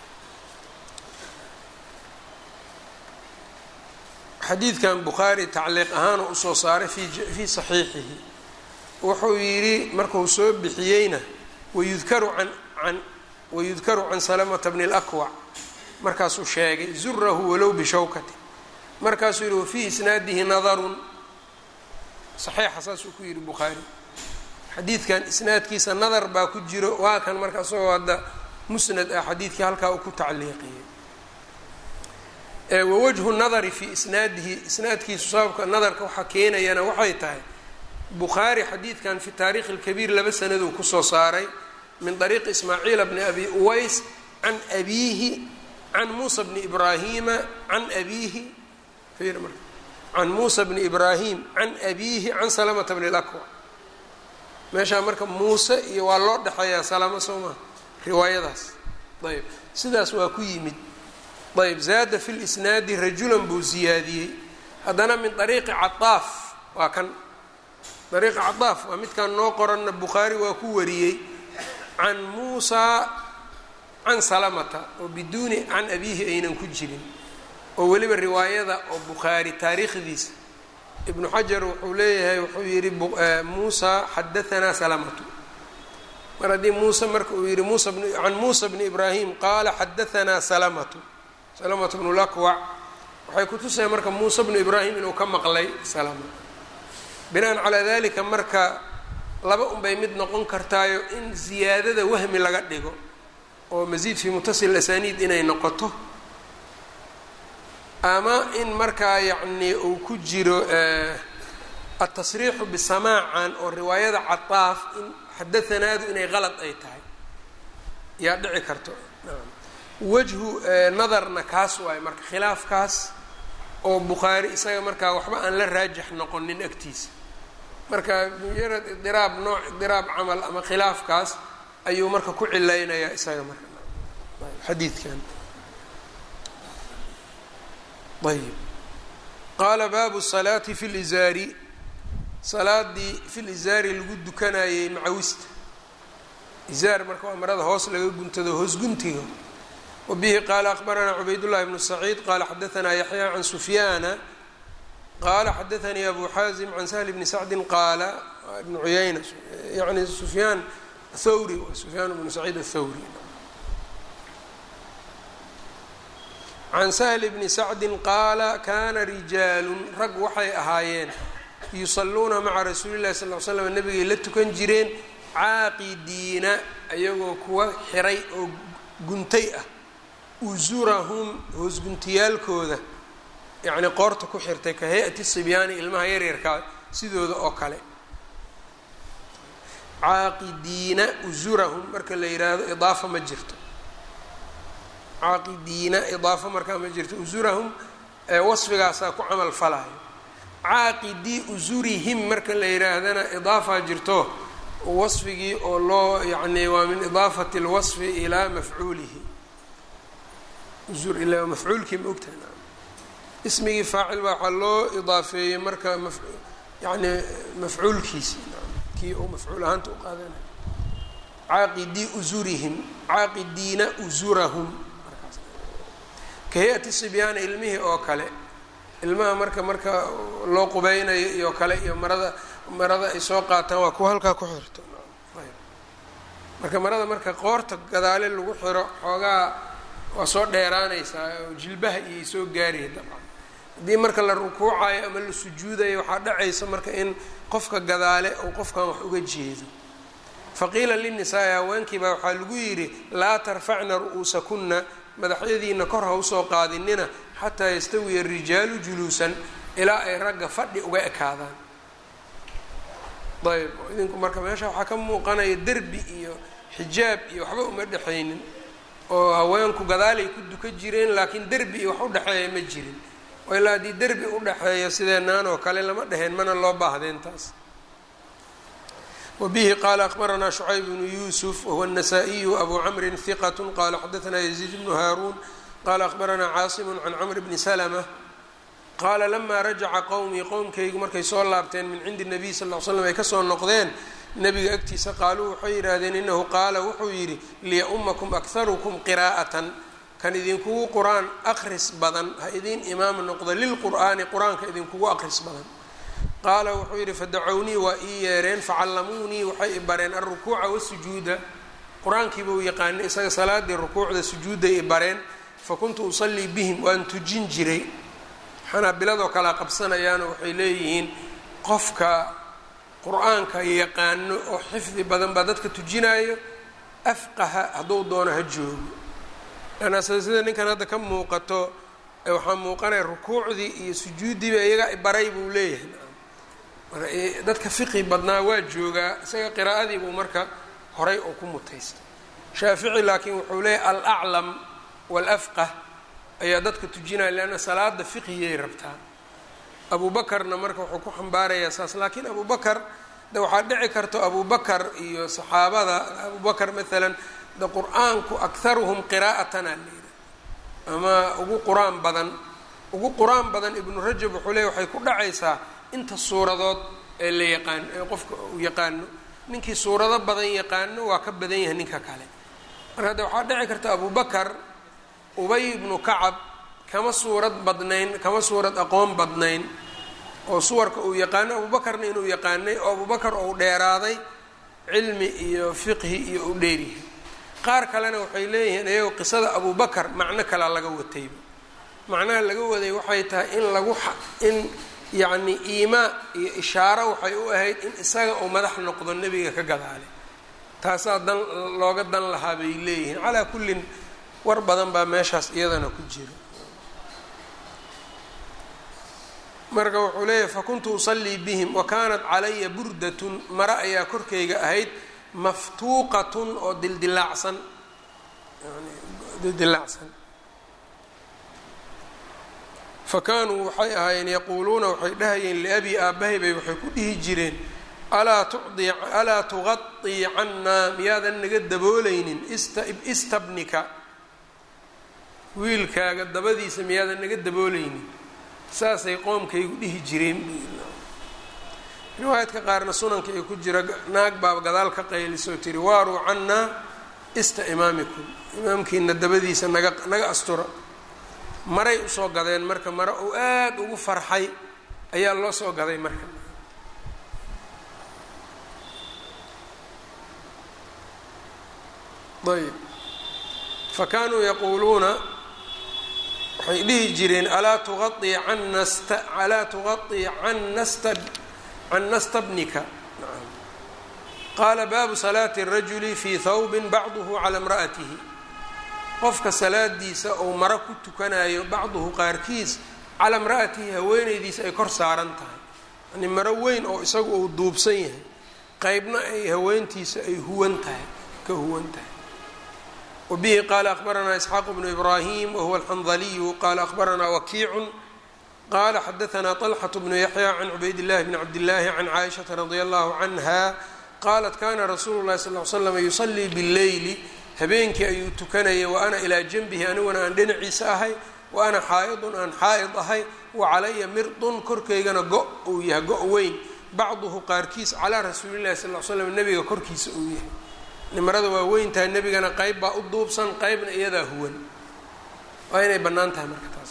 xadiidkan bukhaari tacliiq ahaan oo usoo saaray fi fii saxiixihi wuxuu yidhi markuu soo bixiyeyna wayudkaru can an wayudkaru can salamata bni اlakwac markaasuu sheegay zurahu walow bishawkati markaasuu yihi wafii isnaadihi nadarun saxiixa saasuu ku yihi bukhaari xadiidkan isnaadkiisa nadar baa ku jiro waa kan marka isagoo hadda musnad ah xadiidkii halkaa uu ku tacliiqiyey wawajhu nadari fi isnaadihi isnaadkiisu sababka nadarka waxaa keenayana waxay tahay bukhaari xadiidkan fi taarikhi اlkabiir laba sanaduu kusoo saaray min طariiqi ismaaciila bni abi uways can abiihi can muusa bni ibraahima can abiihi can muusa bni ibraahim can abiihi can salamata bni اlakwa meeshaa marka muuse iyo waa loo dhexeeyaa salamo soo maa riwaayadaas ayb sidaas waa ku yimid ayb zaada fi lisnaadi rajulan buu ziyaadiyey haddana min ariiqi caaaf waa kan ariiqi caaaf waa midkaan noo qoranna bukhaari waa ku wariyey can muusaa can salamata oo biduuni can abiihi aynan ku jirin oo weliba riwaayada oo bukhaari taariikhdiisa ibnu xajar wuxuu leeyahay wuxuu yihi muusa xadaanaa salamatu mar haddii muuse marka uu yihi musa can muusa bni ibraahim qaala xadaanaa salamatu salamatu bnu lakwac waxay kutusaya marka muuse bnu ibraahim inuu ka maqlay salama binaan calaa dalika marka laba unbay mid noqon kartaayo in ziyaadada wahmi laga dhigo oo masiid fii mutasil asaniid inay noqoto ama in markaa yacnii uu ku jiro atasriixu bisamaacan oo riwaayada cataaf in xadaanaadu inay qalad ay tahay yaa dhici karto wajhu nadarna kaas waayo marka khilaafkaas oo bukhaari isaga markaa waxba aan la raajix noqonin agtiisa marka mujarad idiraab nooc idiraab camal ama khilaafkaas ayuu marka ku cilaynayaa isaga marka xadiidkan ayb qaala baabu salaati fi lizaari salaadii fi lizaari lagu dukanayey macawista izaar marka waa marada hoos laga guntado hoos guntiga wabihi qaala akbaranaa cubaydullahi bnu saciid qaala xadaanaa yaxya can sufyaana qaala xadaanii abu xaazim can sahli bni sacdin qaala ibnu cuyayna yani sufyaan thawri sufyaan bnu saciid athawri can sahli bni sacdin qaala kana rijaalun rag waxay ahaayeen yusalluuna maca rasuuli llahi sal l slam nabigay la tukan jireen caaqidiina ayagoo kuwa xiray oo guntay ah usurahum hoosguntiyaalkooda yacnii qoorta ku xirtay ka hay-ati sibyaani ilmaha yaryarkaa sidooda oo kale caaqidiina usurahum marka la yidhaahdo idaafa ma jirto caaqidiina idaafo markaa ma jirto usurahum wasfigaasaa ku camal falayo caaqidii usurihim marka la yidhaahdana idaafaa jirto wasfigii oo loo yacni waa min idaafati اlwasfi ilaa mafcuulihi usur ilaa mafcuulkii ma ogtahay ismigii faacil baa waxaa loo idaafeeyey marka maf yani mafcuulkiisi kii uu mafcuul ahaanta u qaadanay caaqidii usurihim caaqidiina usurahum ka hay-ati sibyaana ilmihii oo kale ilmaha marka marka loo qubeynayo iyo kale iyo marada marada ay soo qaataan waa kuwa halkaa ku xirto marka marada marka qoorta gadaale lagu xiro xoogaa waa soo dheeraanaysaa oo jilbaha iyay soo gaaraya dabcan haddii marka la rukuucayo ama la sujuudayo waxaa dhacaysa marka in qofka gadaale uu qofkan wax uga jeedo faqiila linnisaa-i haweenkii baa waxaa lagu yidhi laa tarfacna ru'uusakunna madaxyadiina kor ha usoo qaadinina xataa yastawiya arijaalu juluusan ilaa ay ragga fadhi uga ekaadaan ayb idinku marka meesha waxaa ka muuqanaya derbi iyo xijaab iyo waxba uma dhexaynin oo haweenku gadaalay ku duka jireen laakiin derbi iyo wax u dhexeeya ma jirin oo ilaa haddii derbi u dhexeeya sideenaan oo kale lama dheheen mana loo baahdeen taas wbihi qala akbaranaa shucayb bnu yusuf wahuwa الnasaa-iyu abu camri hiqat qala xadaثna yaziid bnu haaruun qala akbaranaa caasimu can camr bni slma qaala lama rajaca qowmii qowmkaygu markay soo laabteen min cindi الnabiy sal ll slam ay kasoo noqdeen nebiga agtiisa qaaluu waxay yidhaahdeen inahu qaala wuxuu yidhi liya-umakum akharukum qiraa'atan kan idinkugu qur-aan akris badan ha idin imaam noqdo lilqur'aani qur-aanka idinkugu akris badan qaala wuxuu yidhi fadacownii waa ii yeereen facallamuunii waxay i bareen alrukuuca wasujuuda qur-aankiiba u yaqaanay isaga salaadii rukuucda sujuudday i bareen fakuntu usallii bihim waan tujin jiray xanaabiladoo kalea qabsanayaano waxay leeyihiin qofka qur-aanka yaqaano oo xifdi badan baa dadka tujinaayo afqaha hadduu doono ha joogo lanna sida ninkan hadda ka muuqato waxaa muuqanaya rukuucdii iyo sujuuddiiba iyaga i baray buu leeyahay dadka fiqi badnaa waa joogaa isaga qiraa'adii buu marka horay oo ku mutaystay shaafici laakiin wuxuu leeyahy alaclam waalafqah ayaa dadka tujinaya leanna salaada fiqhiyay rabtaa abu bakarna marka wuxuu ku xambaarayaa saas laakiin abu bakar de waxaa dhici karto abu bakar iyo saxaabada abu bakar maalan de qur-aanku akharuhum qiraa'atana layidhi ama ugu qur-aan badan ugu qur-aan badan ibnu rajab wuxuu leeya waxay ku dhacaysaa inta suuradood ee la yaqaano ee qofka uu yaqaano ninkii suurado badan yaqaano waa ka badan yahay ninka kale marka hadde waxaa dhici karta abu bakar ubay ibnu kacab kama suurad badnayn kama suurad aqoon badnayn oo suwarka uu yaqaano abubakarna inuu yaqaanay oo abubakar ou dheeraaday cilmi iyo fiqhi iyo u dheeryahay qaar kalena waxay leeyihiin iyagoo qisada abubakar macno kalea laga watayba macnaha laga waday waxay tahay in lagu in yacni iimaa iyo ishaaro waxay u ahayd in isaga uu madax noqdo nebiga ka gadaale taasaa dan looga dan lahaa bay leeyihiin calaa kullin war badan baa meeshaas iyadana ku jira marka wuxuu leeyahay fakuntu usallii bihim wa kaanat calaya burdatun mare ayaa korkayga ahayd maftuuqatun oo dildilaacsan yani dildilaacsan fa kaanuu waxay ahaayeen yaquuluuna waxay dhahayeen liabii aabbahay bay waxay ku dhihi jireen alaa tucdi alaa tuqaطii cannaa miyaadan naga daboolaynin istabnika wiilkaaga dabadiisa miyaadan naga daboolaynin saasay qoomkaygu dhihi jireen riwaayadka qaarna sunanka ay ku jira naag baa gadaal ka qaylisoo tiri waaruu cannaa ista imaamikum imaamkiina dabadiisa naga naga astura maray usoo gadeen marka mare uu aada ugu farxay ayaa loo soo gaday marka ayb fa kaanuu yaquuluuna waxay dhihi jireen alaa tuqaii canna sta alaa tuqaطii canna sta canna stabnika qaala baabu salaati الrajuli fii thawbin bacduhu calى imra'atihi qofka salaadiisa ou maro ku tukanayo bacduhu qaarkiis calaa imra'atihi haweeneydiisa ay kor saaran tahay yani maro weyn oo isagu uu duubsan yahay qeybna ay haweentiisa ay huwan tahay ka huwan tahay wbihi qala akbaranaa isxaaq bnu ibrahim wahuwa alxandaliyu qala akbaranaa wakiicu qala xadaanaa طalxaة bnu yaxya can cubayd اllahi bni cabdillaahi can caaishaةa radi allahu canha qalat kana rasuulu اlahi sal l slam yusalii bاlleyli habeenkii ayuu tukanayay wa ana ilaa janbihi aniguna aan dhinaciisa ahay wa ana xaa'idun aan xaa'id ahay wa calaya mirdun korkaygana go' uu yahay go' weyn bacduhu qaarkiis calaa rasuuli llahi sal l slam nebiga korkiisa uu yahay nimarada waa weyn tahay nebigana qeyb baa u duubsan qeybna iyadaa huwan waa inay bannaan tahay marka taas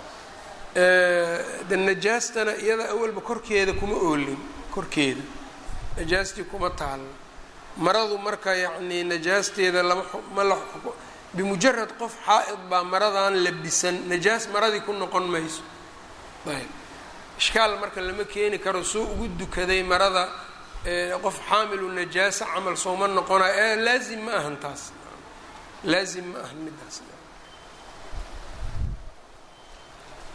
de najaastana iyada awalba korkeeda kuma oolin korkeeda najaastii kuma taalo maradu marka yacnii najaasteeda lama ma la bimujarad qof xaa-id baa maradan labisan najaas maradii ku noqon mayso ayb ishkaal marka lama keeni karo soo ugu dukaday marada qof xaamilu najaasa camal sooma noqonayo ee laazim ma ahan taas laazim ma ahan midaas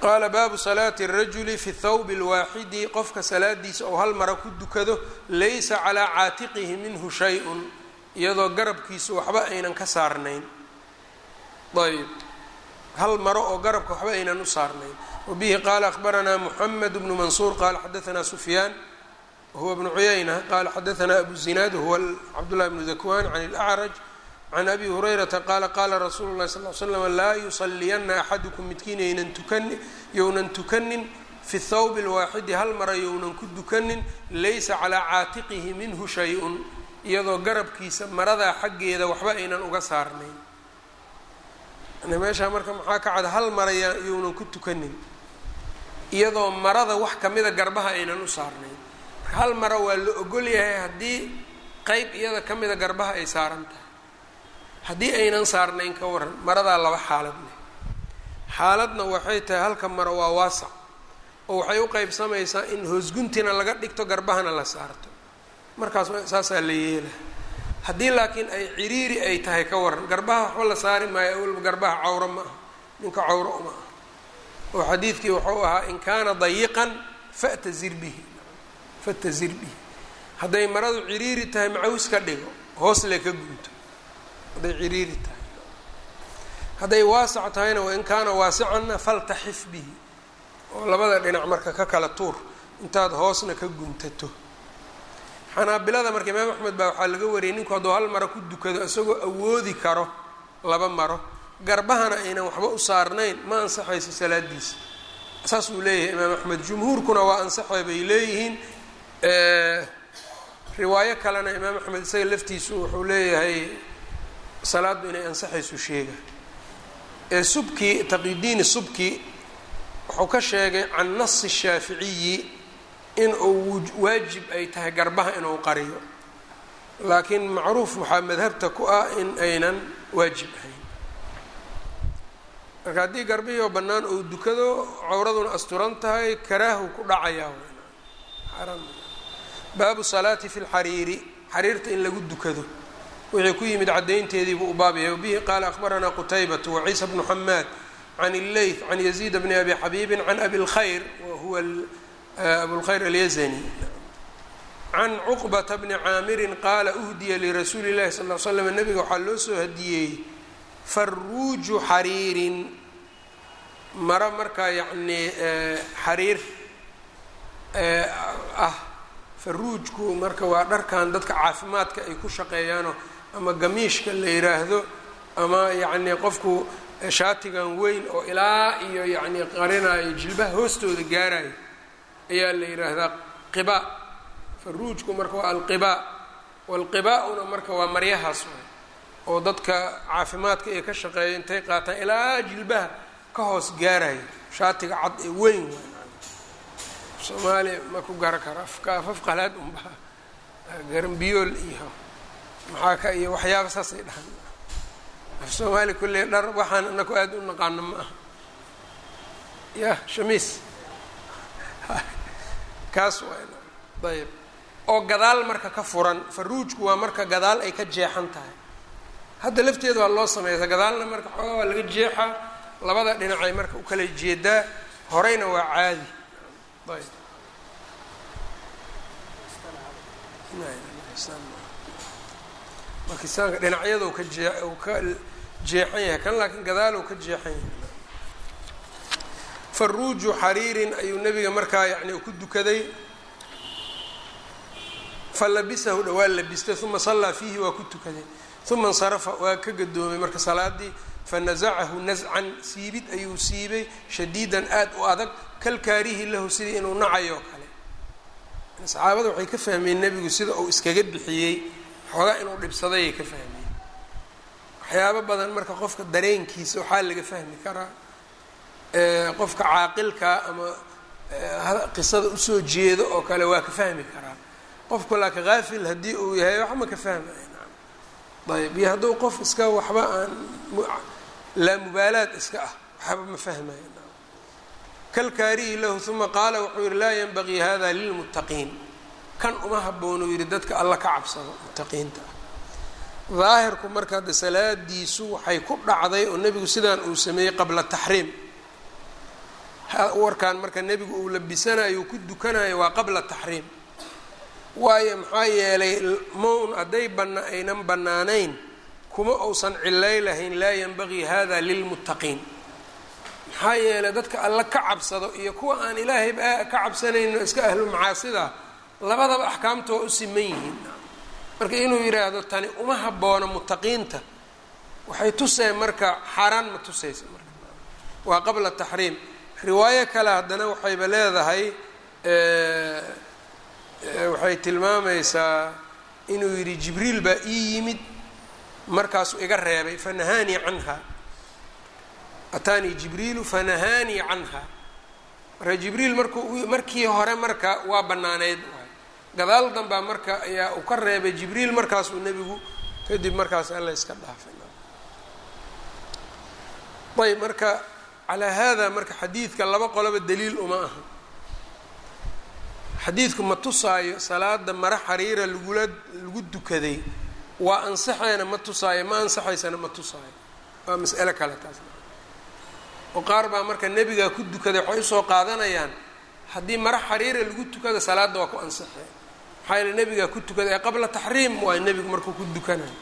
qaala baabu salaati الrajuli fi thawb اlwaaxidi qofka salaadiisa ou hal mara ku dukado laysa calaa caatiqihi minhu shay-un iyadoo garabkiisu waxba aynan ka saarnayn ayb hal maro oo garabka waxba aynan u saarnayn wabihi qaala akhbaranaa muxamed bnu mansuur qaala xadaanaa sufyaan wahuwa bnu cuyayna qaala xadaanaa abu zinaad huwa cabdullahi bnu dakwan can اlأcraj can abi hurayrata qaala qaala rasuulu lahi sal l slam laa yusaliyana axadukum midkiin ynan tukani younan tukanin fi thawb اlwaaxidi hal mara younan ku dukanin laysa calaa caatiqihi minhu shay-un iyadoo garabkiisa maradaa xaggeeda waxba aynan uga saarnayn yani meeshaa marka maxaa ka cad hal mara younan ku tukanin iyadoo marada wax kamida garbaha aynan u saarnayn marka hal mara waa la ogol yahay haddii qeyb iyada ka mida garbaha ay saaran tahay haddii aynan saarnayn ka waran maradaa laba xaalad leh xaaladna waxay tahay halka maro waa waasac oo waxay u qeybsamaysaa in hoosguntina laga dhigto garbahana la saarto markaas saasaa la yeela haddii laakiin ay ciriiri ay tahay ka waran garbaha waxba la saari maayo awalba garbaha cawro ma aha ninka cawro uma aha oo xadiidkii wuxuu ahaa in kaana dayiqan fatazir bihi fatazir bihi hadday maradu ciriiri tahay macaws ka dhigo hoos le ka gunto hadday ciriiri tahay hadday waasac tahayna wain kaana waasicanna faltaxif bihi oo labada dhinac marka ka kala tuur intaad hoosna ka guntato xanaabilada marka imaam axmed baa waxaa laga wariyay ninku hadduu hal maro ku dukado isagoo awoodi karo laba maro garbahana aynan waxba u saarnayn ma ansaxayso salaadiisa saas uu leeyahay imaam axmed jumhuurkuna waa ansaxay bay leeyihiin riwaayo kalena imaam axmed isaga laftiisu wuxuu leeyahay salaaddu inay ansaxayso sheega ee subki taqidiini subki wuxuu ka sheegay can nasi shaaficiyi in uu waajib ay tahay garbaha inuu qariyo laakiin macruuf waxaa madhabta ku ah in aynan waajib ahayn marka haddii garbihii oo bannaan uu dukado cawraduna asturan tahay karaahu ku dhacayaa baabu salaati fi lxariiri xariirta in lagu dukado wixii ku yimid caddaynteedii buu u baab yahay wabihi qaala akhbaranaa qutaybatu waciisa bnu xamaad can illeyth can yaziid bni abi xabiibin can abi lkhayr wahuwa abulkhayr alyazani can cuqbata bni caamirin qaala uhdiya lirasuuli llahi sal l slam nabiga waxaa loo soo hadiyeeyey faruuju xariirin maro markaa yacnii xariir ah faruujku marka waa dharkan dadka caafimaadka ay ku shaqeeyaanoo ama gamiishka la yiraahdo ama yacnii qofku shaatigan weyn oo ilaa iyo yacnii qarinayo jilbaha hoostooda gaarayo ayaa la yidhaahdaa qiba faruujku marka waa alqibaa walqibaa-una marka waa maryahaas waay oo dadka caafimaadka ee ka shaqeeya intay qaataan ilaa jilbaha ka hoos gaarayo shaatiga cad ee weyn waay soomaaliya ma ku gara karo afka afaf qalaad unba garambiyool iyo maxaa ka iyo waxyaaba saasay dhahan af soomaaliya kulley dhar waxaan anaku aada u naqaano ma aha yah shamiis kaas waa ayb oo gadaal marka ka furan faruujku waa marka gadaal ay ka jeexan tahay hadda lafteeda waa loo sameeysa gadaalna marka xoogaa waa laga jeexaa labada dhinacay marka u kala jeedaa horeyna waa caadi ayb bakistaanka dhinacyada ka jee u ka jeexan yahay kan laakiin gadaal u ka jeexan yahay faruuju xariirin ayuu nabiga markaa yani ku dukaday falabisahu dhawaa labistay uma sallaa fiihi waa ku tukaday uma insarafa waa ka gadoomay marka salaadii fanazacahu nascan siibid ayuu siibay shadiidan aad u adag kalkaarihi lahu sidii inuu nacayo o kale saxaabada waxay ka fahmeen nebigu sida uu iskaga bixiyey xoogaa inuu dhibsadayay ka fahmeen waxyaabo badan marka qofka dareenkiisa waxaa laga fahmi karaa qofka caaqilkaa ama qisada usoo jeedo oo kale waa ka fahmi karaa qofku laakiin haafil haddii uu yahay wax ma ka fahmaya ayb iyo hadduu qof iska waxba aan laa mubaalaad iska ah waxba ma fahmaya kalkaarihi lahu uma qaala wuxuu yihi laa yanbagii hada lilmuttaqiin kan uma haboonuu yihi dadka alla ka cabsado muttaqiinta ah daahirku marka hadde salaadiisu waxay ku dhacday oo nebigu sidaan uu sameeyey qabla taxriim warkan marka nebigu uu labisanayo ku dukanayo waa qabla taxriim waayo maxaa yeelay maun hadday bana aynan bannaanayn kuma uusan cilay lahayn laa yanbagii hada lilmuttaqiin maxaa yeelay dadka alla ka cabsado iyo kuwa aan ilaahayba ka cabsanayno iska ahlu macaasida labadaba axkaamta waa u siman yihiin marka inuu yidhaahdo tani uma haboono muttaqiinta waxay tuseen marka xaaraan ma tusaysa marka waa qabla taxriim riwaayo kale haddana waxayba leedahay waxay tilmaamaysaa inuu yidhi jibriil baa ii yimid markaasuu iga reebay fanahaanii canha ataanii jibriilu fanahaanii canha marka jibriil markuu markii hore marka waa bannaaneyd gadaal danbaa marka ayaa uu ka reebay jibriil markaasuu nebigu kadib markaas alla iska dhaafay ayb marka calaa haada marka xadiidka laba qoloba daliil uma aha xadiidku ma tusaayo salaada mara xariira lagula lagu dukaday waa ansaxeena ma tusaayo ma ansaxaysana ma tusaayo waa mas'alo kale taas oo qaar baa marka nebigaa ku dukaday waxay usoo qaadanayaan haddii mara xariira lagu tukada salaadda waa ku ansaxee maxaa yeele nebigaa ku tukaday ee qabla taxriim waay nebigu markuu ku dukanayo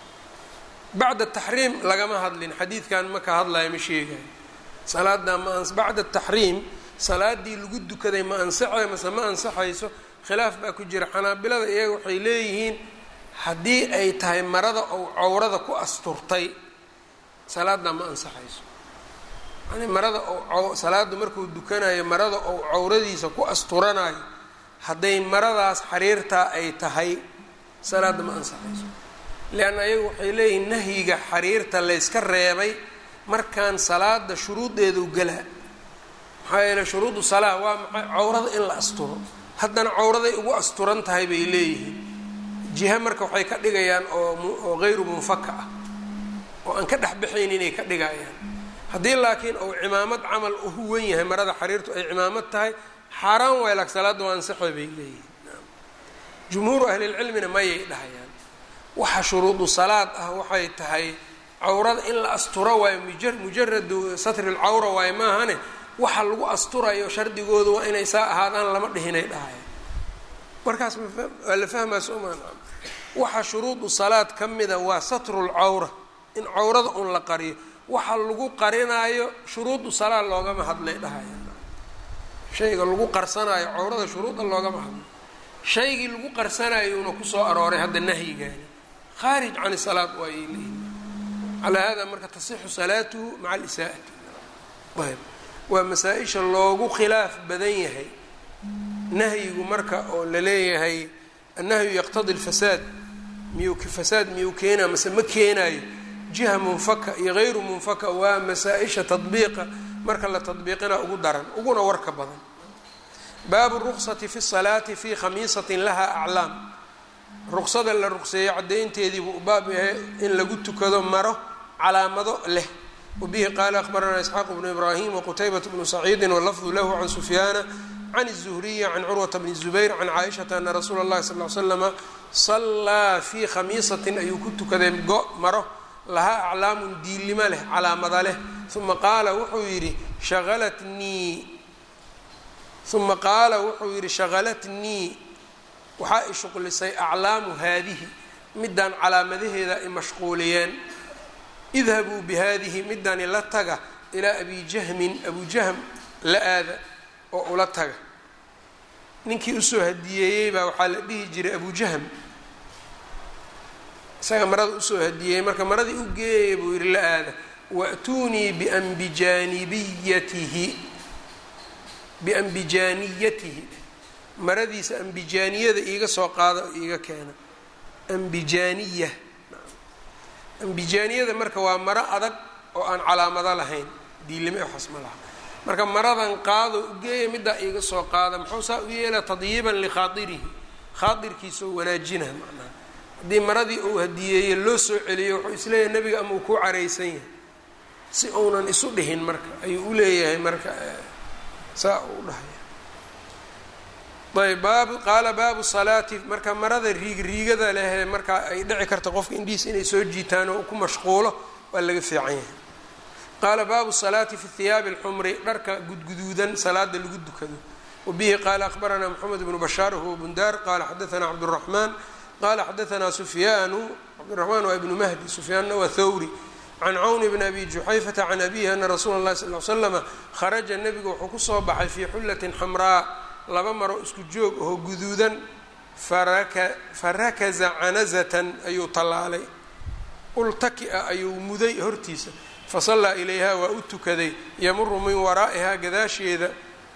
bacda taxriim lagama hadlin xadiidkan ma ka hadlayo ma sheegayo salaada ma bacda taxriim salaadii lagu dukaday ma ansaxay mase ma ansaxayso khilaaf baa ku jira xanaabilada iyaga waxay leeyihiin haddii ay tahay marada ou cawrada ku asturtay salaaddaa ma ansaxayso yani marada ou salaadu markuu dukanayo marada ou cawradiisa ku asturanayo hadday maradaas xariirtaa ay tahay salaadda ma ansaxayso leanna ayagu waxay leeyihiin nahyiga xariirta layska reebay markaan salaada shuruudeedu galaa maxaa yeele shuruudu salaa waa maxay cawrada in la asturo haddana cawraday ugu asturan tahay bay leeyihiin jiha marka waxay ka dhigayaan oo oo hayru munfaka ah oo aan ka dhexbaxayn inay ka dhigayaan haddii laakiin uu cimaamad camal uhu wen yahay marada xariirtu ay cimaamad tahay xaaraan waay laak salaadda waa ansaxo bay leeyihiin jumhuuru ahlilcilmina mayay dhahayaan waxa shuruudu salaad ah waxay tahay cawrada in la asturo waayo mujaradu satri lcawra waayo maahane waxa lagu asturayo shardigoodu waa inay saa ahaadaan lama dhihinay dhahaya markaas waa la fahmaa somaan waxa shuruudu salaad ka mida waa satru lcawra in cawrada un la qariyo waxa lagu qarinaayo shuruudu salaad loogama hadlay dhahaya shayga lagu qarsanaayo cawrada shuruuda loogama hadlo shaygii lagu qarsanayuuna kusoo arooray hadda nahyigaani khaarij can salaad waa ay leeyihin calaa hada marka tasixu salaatuhu maca alisaa'ati ayb waa masaa-isha loogu khilaaf badan yahay nahyigu marka oo la leeyahay annahyu yaqtadi lfasaad miyuu fasaad miyuu keenaa mase ma keenaayo jiha munfaka iyo hayru munfaka waa masaa-isha tadbiiqa marka la tadbiiqina ugu daran uguna warka badan baabu ruqsati fi salaati fi khamiisatin laha aclaam ruqsada la ruqseeyey caddaynteedii buu baab yahay in lagu tukado maro calaamado leh wabihi qaala akhbaranaa isxaaq bnu ibraahim waqutaybat bnu saciidi walafdu lahu can sufyaana can الzuhriyi can curwata bni zubayr can caaishata ana rasuula اllahi sal l slama sallaa fii khamiisatin ayuu ku tukaday go maro lahaa aclaamun diilimo leh calaamada leh uma qaala wuxuu yidhi shaalatnii uma qaala wuxuu yidhi shaqalatnii waxaa i shuqlisay aclaamu haadihi midaan calaamadaheeda ay mashquuliyeen idhabuu bihadihi midani la taga ilaa abi jahmin abu jahm la aada oo ula taga ninkii usoo hadiyeeyey baa waxaa la dhihi jiray abu jahm isaga marada usoo hadiyeeyey marka maradii u geeyay buu yidhi la aada wa'tuunii biambijaanibiyatihi biambijaaniyatihi maradiisa ambijaaniyada iiga soo qaada oo iiga keena ambijaaniya ambijaaniyada marka waa maro adag oo aan calaamado lahayn diilime waxaas ma laha marka maradan qaado ugeeya middaa iiga soo qaada muxuu saa u yeelaa tadyiiban likhaairihi khaairkiisao wanaajina macnaha haddii maradii uu hadiyeeye loo soo celiyo wuxuu isleeyahay nebiga ama uu ku caraysan yahay si uunan isu dhihin marka ayuu u leeyahay marka saa uu dhahaya ayb baabu qaala baabu salaati marka marada riig riigada lehee marka ay dhici karta qofka indhihiis inay soo jiitaan oo ku mashquulo waa laga fiican yahay qaala baabu salaati fi hiyaabi اlxumri dharka gudguduudan salaada lagu dukado wabihi qaala akhbaranaa moxamed bnu bashaar huwa bundaar qaala xadaanaa cabdالraxmaan qala xadaanaa sufyaanu cabdiraxmaan waa ibnu mahdi sufyaanna waa thawri can cawn bn abi juxayfata can abihi ana rasuula اlahi sal l slama kharaja nebigu wuxuu kusoo baxay fii xullatin xamraa laba maro isku joog oo guduudan farakaza canazatan ayuu tallaalay ultaki-a ayuu muday hortiisa fasallaa ilayha waa u tukaday yamuru min waraa'ihaa gadaasheeda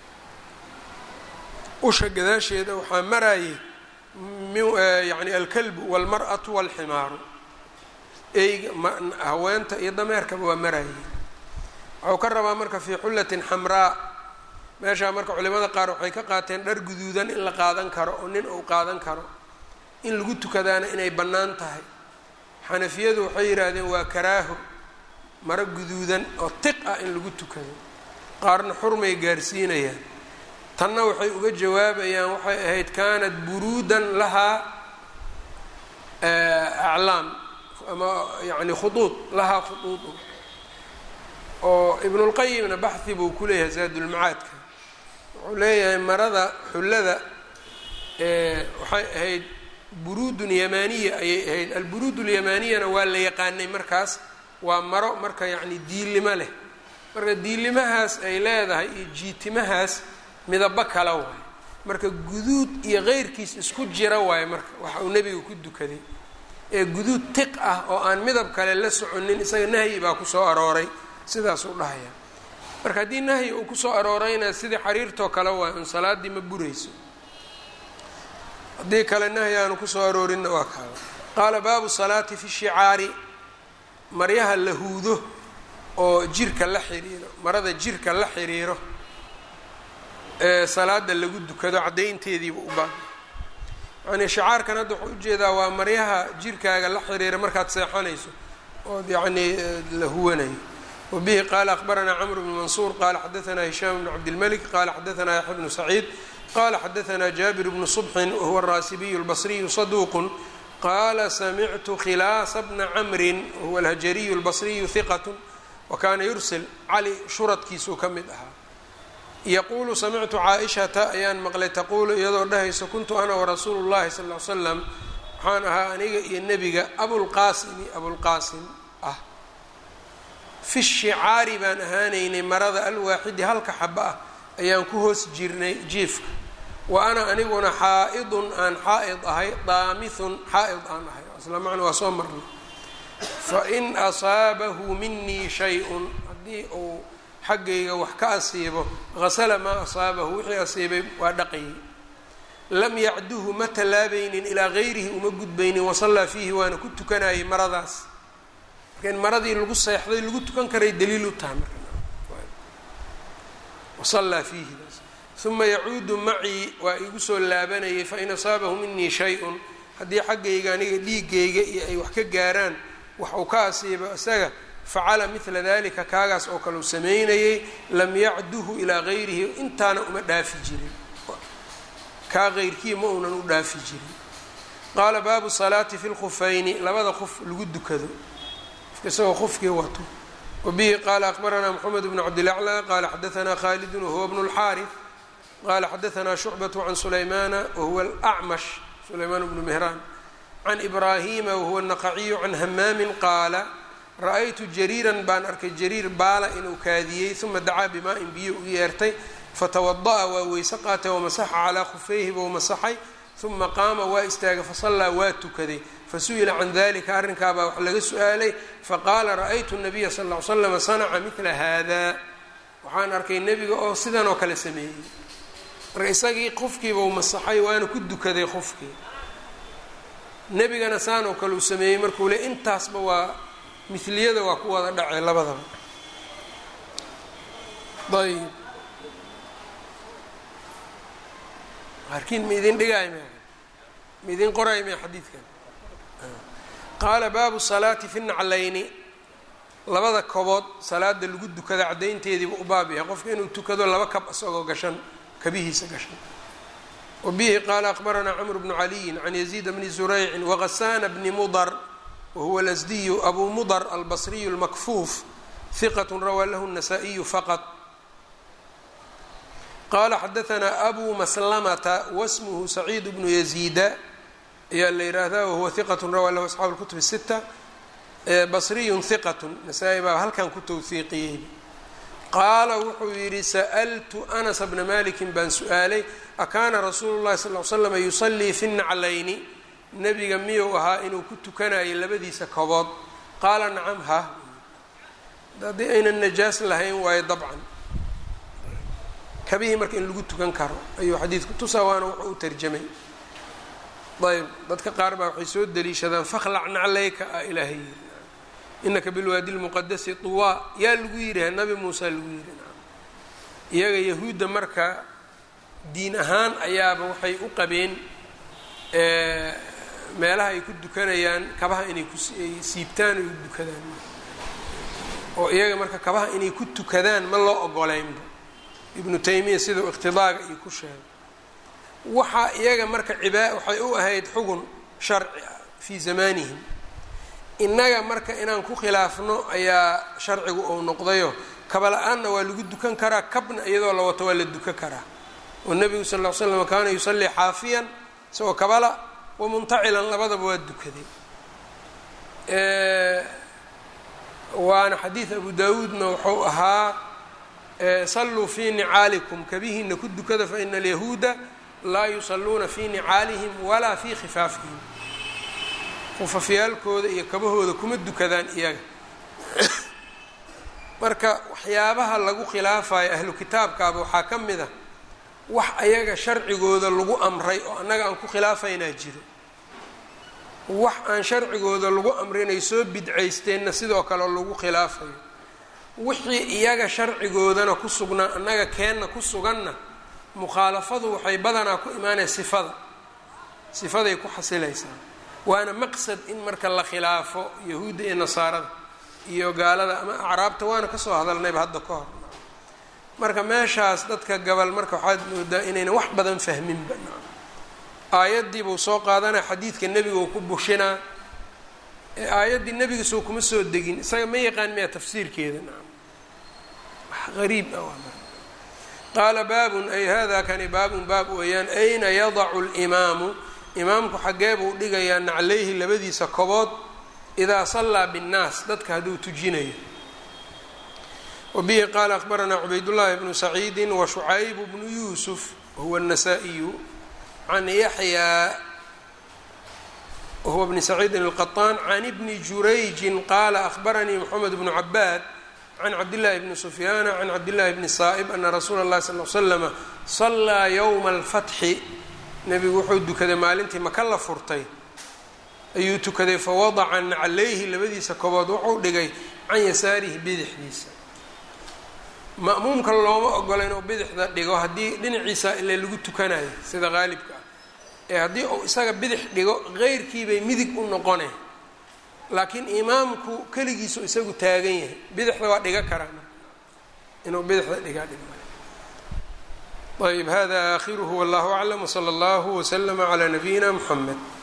usha gadaasheeda waxaa marayay yani alkalbu walmar'atu walximaaru eyga haweenta iyo dameerkaba waa marayay waxuu ka rabaa marka fii xullatin xamraa meeshaa marka culimada qaar waxay ka qaateen dhar guduudan in la qaadan karo oo nin uu qaadan karo in lagu tukadaana inay bannaan tahay xanafiyadu waxay yidhaahdeen waa karaaho maro guduudan oo tiq ah in lagu tukado qaarna xurmay gaarsiinayaan tanna waxay uga jawaabayaan waxay ahayd kaanat buruudan lahaa aclaam ama yani khuduud lahaa khuduudu oo ibnulqayimna baxhi buu ku leeyahay zaadulmacaadka wuxuu leeyahay marada xullada waxay ahayd buruudun yamaaniya ayay ahayd alburuud ulyamaniyana waa la yaqaanay markaas waa maro marka yacni diilimo leh marka diilimahaas ay leedahay iyo jiitimahaas midabo kala waayo marka guduud iyo qeyrkiis isku jira waayo marka waxa uu nebiga ku dukaday ee guduud tiq ah oo aan midab kale la soconin isaga nahyi baa kusoo arooray sidaasuu dhahaya marka haddii nahyi uu kusoo aroorayna sidii xariirtoo kale waayo un salaaddii ma burayso haddii kale nahyi aanu kusoo aroorinna waa kaaba qaala baabu salaati fi shicaari maryaha la huudo oo jirka la xiriiro marada jirka la xiriiro ee salaada lagu dukado caddaynteediiba u baahan yacnii shicaarkan hadda waxuu ujeedaa waa maryaha jirkaaga la xiriira markaad seexanayso ood yacnii la huwanayo wabihi qaala akhbaranaa camr bnu mansuur qaala xadaanaa hishaam bnu cabdilmalik qaala xadaanaa yaxya bnu saciid qala xadaanaa jaabir bnu subxin wahuwa araasibiyu albasriyu saduuqun qaala samictu khilaasa bna camrin wahuwa alhajariyu albasriyu hiqat wakaana yursil cali shuradkiisuu ka mid ahaa yaquulu samictu caaishata ayaan maqlay taquulu iyadoo dhahayso kuntu ana warasuulu llahi sal l slam waxaan ahaa aniga iyo nebiga abulqaasimi abulqaasim ah fi shicaari baan ahaanaynay marada alwaaxidi halka xaba ah ayaan ku hoos jirnay jiifka wa ana aniguna xaa-idun aan xaa-id ahay daamithun xaa-id aan ahay isla macna waa soo marnay fain asaabahu minii shay-un haddii uu xaggayga wax ka asiibo hasala maa asaabahu wixii asiibay waa dhaqayay lam yacduhu ma tallaabaynin ilaa gayrihi uma gudbaynin wasallaa fiihi waana ku tukanayay maradaas marka in maradii lagu seexday lagu tukan karay daliil u tahay marwasallaa fiihi uma yacuudu macii waa igu soo laabanayay fain asaabahu minii shay-un haddii xaggayga aniga dhiigayga iyo ay wax ka gaaraan wax uu ka asiibo isaga facala midla dalika kaagaas oo kale u sameynayay lam yacduhu ilaa gayrihi intaana uma dhaafi jirin kaa qeyrkii ma uunan u dhaafi jirin qaala baabu salaati fi lkhufayni labada qof lagu dukado isagoo qofkii wato wabihi qaala akbaranaa moxamed bnu cabdilaclى qaala xadaanaa khaalidun wahuwa bnu اlxaariث qaala xadaanaa shucbaة can sulaymana wahuwa alacmash sulaymaan bnu mehraan can ibraahima wahuwa naqaciyu can hamaamin qaala ra-aytu jariiran baan arkay jariir baala inuu kaadiyey uma dacaa bimaa-in biyo u yeertay fatawada'a waa weyse qaatay wamasaxa calaa khufayhi bou masaxay uma qaama waa istaagay fasallaa waa tukaday fasu'ila can dalika arrinkaabaa wax laga su-aalay faqaala ra-aytu nabiya sal ll ly slama sanaca midla haada waxaan arkay nebiga oo sidan oo kale sameeyey marka isagii qofkiibau masaxay waana ku dukaday qofkii nebigana saan oo kale uu sameeyey markuu le intaasba waa miliyada waa ku wada dhacay labadaba ayb qaarkiin ma idin dhigaay m ma idin qoraay me xadiidkan qaala baabu salaati fi naclayni labada kobood salaada lagu dukada caddaynteediiba u baab yahay qofka inuu tukado laba kab isagoo gashan kabihiisa gashan wabihi qaala akbaranaa cmr bnu caliyin can yaziid bni zuraycin waghasaana bni mudar wahuwa lasdiyu abu mudar albasriyu lmakfuuf hiqat rawaa lahu الnasaa-iyu faqط qala xadaanaa abu maslamata wasmuhu saciid bnu yaziida ayaa la yihahdaa wahuwa hiqat rawaa lahu asxaabu اlkutub الsita basriyun hiqat nasaa-i baa halkan ku towhiiqiyey qaala wuxuu yidhi sa'ltu anas bna malikin baan su-aalay akaana rasuulu llahi sal l slama yusallii fi naclayni nebiga miyuu ahaa inuu ku tukanayo labadiisa kobood qaala nacam ha haddii aynan najaas lahayn waayo dabcan kabihii marka in lagu tukan karo ayuu xadiidku tusaa waana wuxuu u tarjamay ayb dadka qaar baa waxay soo daliishadaan fakhlac naclayka a ilaahay yiri inaka bilwaadi lmuqadasi tuwaa yaa lagu yidhi nabi muusa lagu yidhi iyaga yahuudda marka diin ahaan ayaaba waxay u qabeen meelaha ay ku dukanayaan kabaha inay kuay siibtaan ay u dukadaan oo iyaga marka kabaha inay ku tukadaan ma loo ogoleynba ibnu taymiya sidau iqtidaaga iyo ku sheegay waxaa iyaga marka cibaa waxay u ahayd xugun sharci ah fii zamaanihim innaga marka inaan ku khilaafno ayaa sharcigu uu noqdayo kaba la-aanna waa lagu dukan karaa kabna iyadoo la wato waa la dukan karaa oo nebigu sal ll ly slam kaana yusallii xaafiyan isagoo kabala wa muntacilan labadaba waa dukaday waana xadiid abu daawuudna wuxuu ahaa salluu fii nicaalikum kabihiina ku dukada faina alyahuuda laa yusalluuna fii nicaalihim walaa fii khifaafihim khufafyaalkooda iyo kabahooda kuma dukadaan iyaga marka waxyaabaha lagu khilaafayo ahlu kitaabkaaba waxaa ka mid a wax ayaga sharcigooda lagu amray oo annaga aan ku khilaafaynaa jiro wax aan sharcigooda lagu amrinay soo bidcaysteenna sidoo kale lagu khilaafayo wixii iyaga sharcigoodana ku sugnaa annaga keenna ku suganna mukhaalafadu waxay badanaa ku imaanaya sifada sifaday ku xasilaysaa waana maqsad in marka la khilaafo yahuudda iyo nasaarada iyo gaalada ama acraabta waana kasoo hadalnayba hadda ka hor marka meeshaas dadka gabal marka waxaad moodaa inayna wax badan fahminba aayaddii buu soo qaadanaya xadiidka nebiga uu ku bushinaa ee aayaddii nebigasoo kuma soo degin isaga ma yaqaan miya tafsiirkeeda nacam wax qariib ah waa marka qaala baabun ay hada kani baabun baab weeyaan ayna yadacu limaamu imaamku xaggee buu dhigayaa naclayhi labadiisa kobood idaa sallaa binnaas dadka hadduu tujinayo wabihi qaala akhbaranaa cubaydullaahi bnu saciidi wa shucayb bnu yuusuf wahuwa الnasaa-iyu can yaxyaa wahuwa bni saciidin الqaطaan can bni jurayjin qaala akhbaranii moxamed bnu cabaad can cabdillaahi bni sufyaana can cabdillaahi bni saa'ib ana rasuula اllahi sal l slama salaa yowma alfatxi nebigu wuxuu dukaday maalintii maka la furtay ayuu tukaday fawadaca naclayhi labadiisa kobood wuxuu dhigay can yasaarihi bidixdiisa ma'muumka looma ogola inuu bidixda dhigo haddii dhinaciisa ile lagu tukanayo sida qaalibka ah ee haddii uu isaga bidix dhigo qeyrkiibay midig u noqone laakiin imaamku keligiisu isagu taagan yahay bidixda waa dhiga karaa inuu bidixda dhigaa dhig ayb hada aakhiruhu wallahu aclam wsala allahu wslama calaa nabiyina mxamed